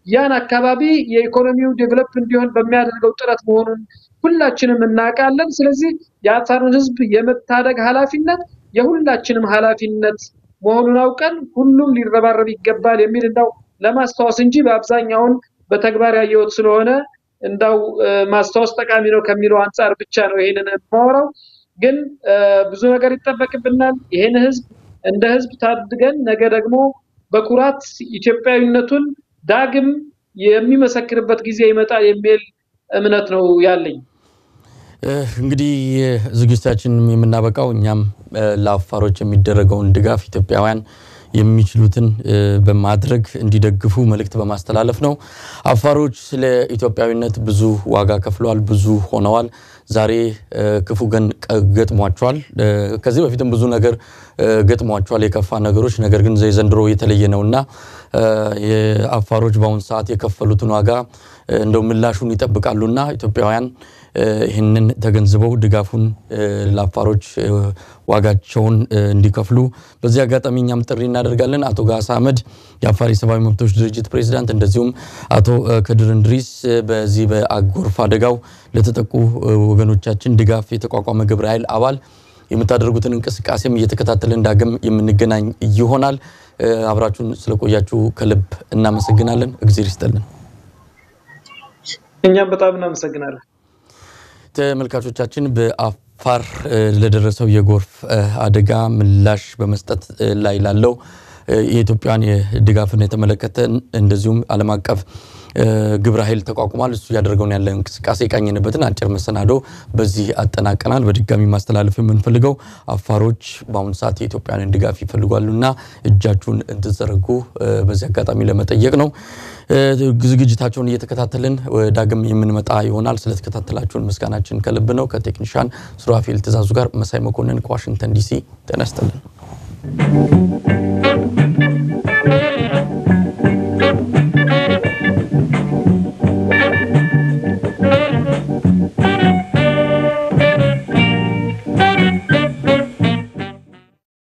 ያን አካባቢ የኢኮኖሚው ዴቨሎፕ እንዲሆን በሚያደርገው ጥረት መሆኑን ሁላችንም እናውቃለን። ስለዚህ የአፋርን ህዝብ የመታደግ ኃላፊነት የሁላችንም ኃላፊነት መሆኑን አውቀን ሁሉም ሊረባረብ ይገባል የሚል እንዳው ለማስታወስ እንጂ በአብዛኛውን በተግባር ያየሁት ስለሆነ እንዳው ማስታወስ ጠቃሚ ነው ከሚለው አንጻር ብቻ ነው ይሄንን የማወራው። ግን ብዙ ነገር ይጠበቅብናል። ይሄን ህዝብ እንደ ህዝብ ታድገን ነገ ደግሞ በኩራት ኢትዮጵያዊነቱን ዳግም የሚመሰክርበት ጊዜ ይመጣል የሚል እምነት ነው ያለኝ። እንግዲህ ዝግጅታችን የምናበቃው እኛም ለአፋሮች የሚደረገውን ድጋፍ ኢትዮጵያውያን የሚችሉትን በማድረግ እንዲደግፉ መልእክት በማስተላለፍ ነው። አፋሮች ስለ ኢትዮጵያዊነት ብዙ ዋጋ ከፍለዋል፣ ብዙ ሆነዋል። ዛሬ ክፉ ቀን ገጥሟቸዋል። ከዚህ በፊትም ብዙ ነገር ገጥሟቸዋል፣ የከፋ ነገሮች። ነገር ግን ዘንድሮ የተለየ ነውና የአፋሮች በአሁኑ ሰዓት የከፈሉትን ዋጋ እንደው ምላሹን ይጠብቃሉና ኢትዮጵያውያን ይህንን ተገንዝበው ድጋፉን ለአፋሮች ዋጋቸውን እንዲከፍሉ በዚህ አጋጣሚ እኛም ጥሪ እናደርጋለን። አቶ ጋሳ አህመድ የአፋር የሰብአዊ መብቶች ድርጅት ፕሬዚዳንት፣ እንደዚሁም አቶ ከድር እንድሪስ በዚህ በጎርፍ አደጋው ለተጠቁ ወገኖቻችን ድጋፍ የተቋቋመ ግብረ ኃይል አባል የምታደርጉትን እንቅስቃሴም እየተከታተልን ዳግም የምንገናኝ ይሆናል። አብራችሁን ስለቆያችሁ ከልብ እናመሰግናለን። እግዜር ይስጠልን። እኛም በጣም እናመሰግናለን። ተመልካቾቻችን በአፋር ለደረሰው የጎርፍ አደጋ ምላሽ በመስጠት ላይ ላለው የኢትዮጵያን የድጋፍን የተመለከተ እንደዚሁም ዓለም አቀፍ ግብረ ኃይል ተቋቁሟል። እሱ እያደረገውን ያለ እንቅስቃሴ የቃኘንበትን አጭር መሰናዶ በዚህ አጠናቀናል። በድጋሚ ማስተላለፍ የምንፈልገው አፋሮች በአሁኑ ሰዓት የኢትዮጵያንን ድጋፍ ይፈልጓሉና እጃችሁን እንድትዘረጉ በዚህ አጋጣሚ ለመጠየቅ ነው። ዝግጅታቸውን እየተከታተልን ዳግም የምንመጣ ይሆናል። ስለተከታተላችሁን ምስጋናችን ከልብ ነው። ከቴክኒሻን ሱራፌል ትእዛዙ ጋር መሳይ መኮንን ከዋሽንግተን ዲሲ ጤና ይስጥልን።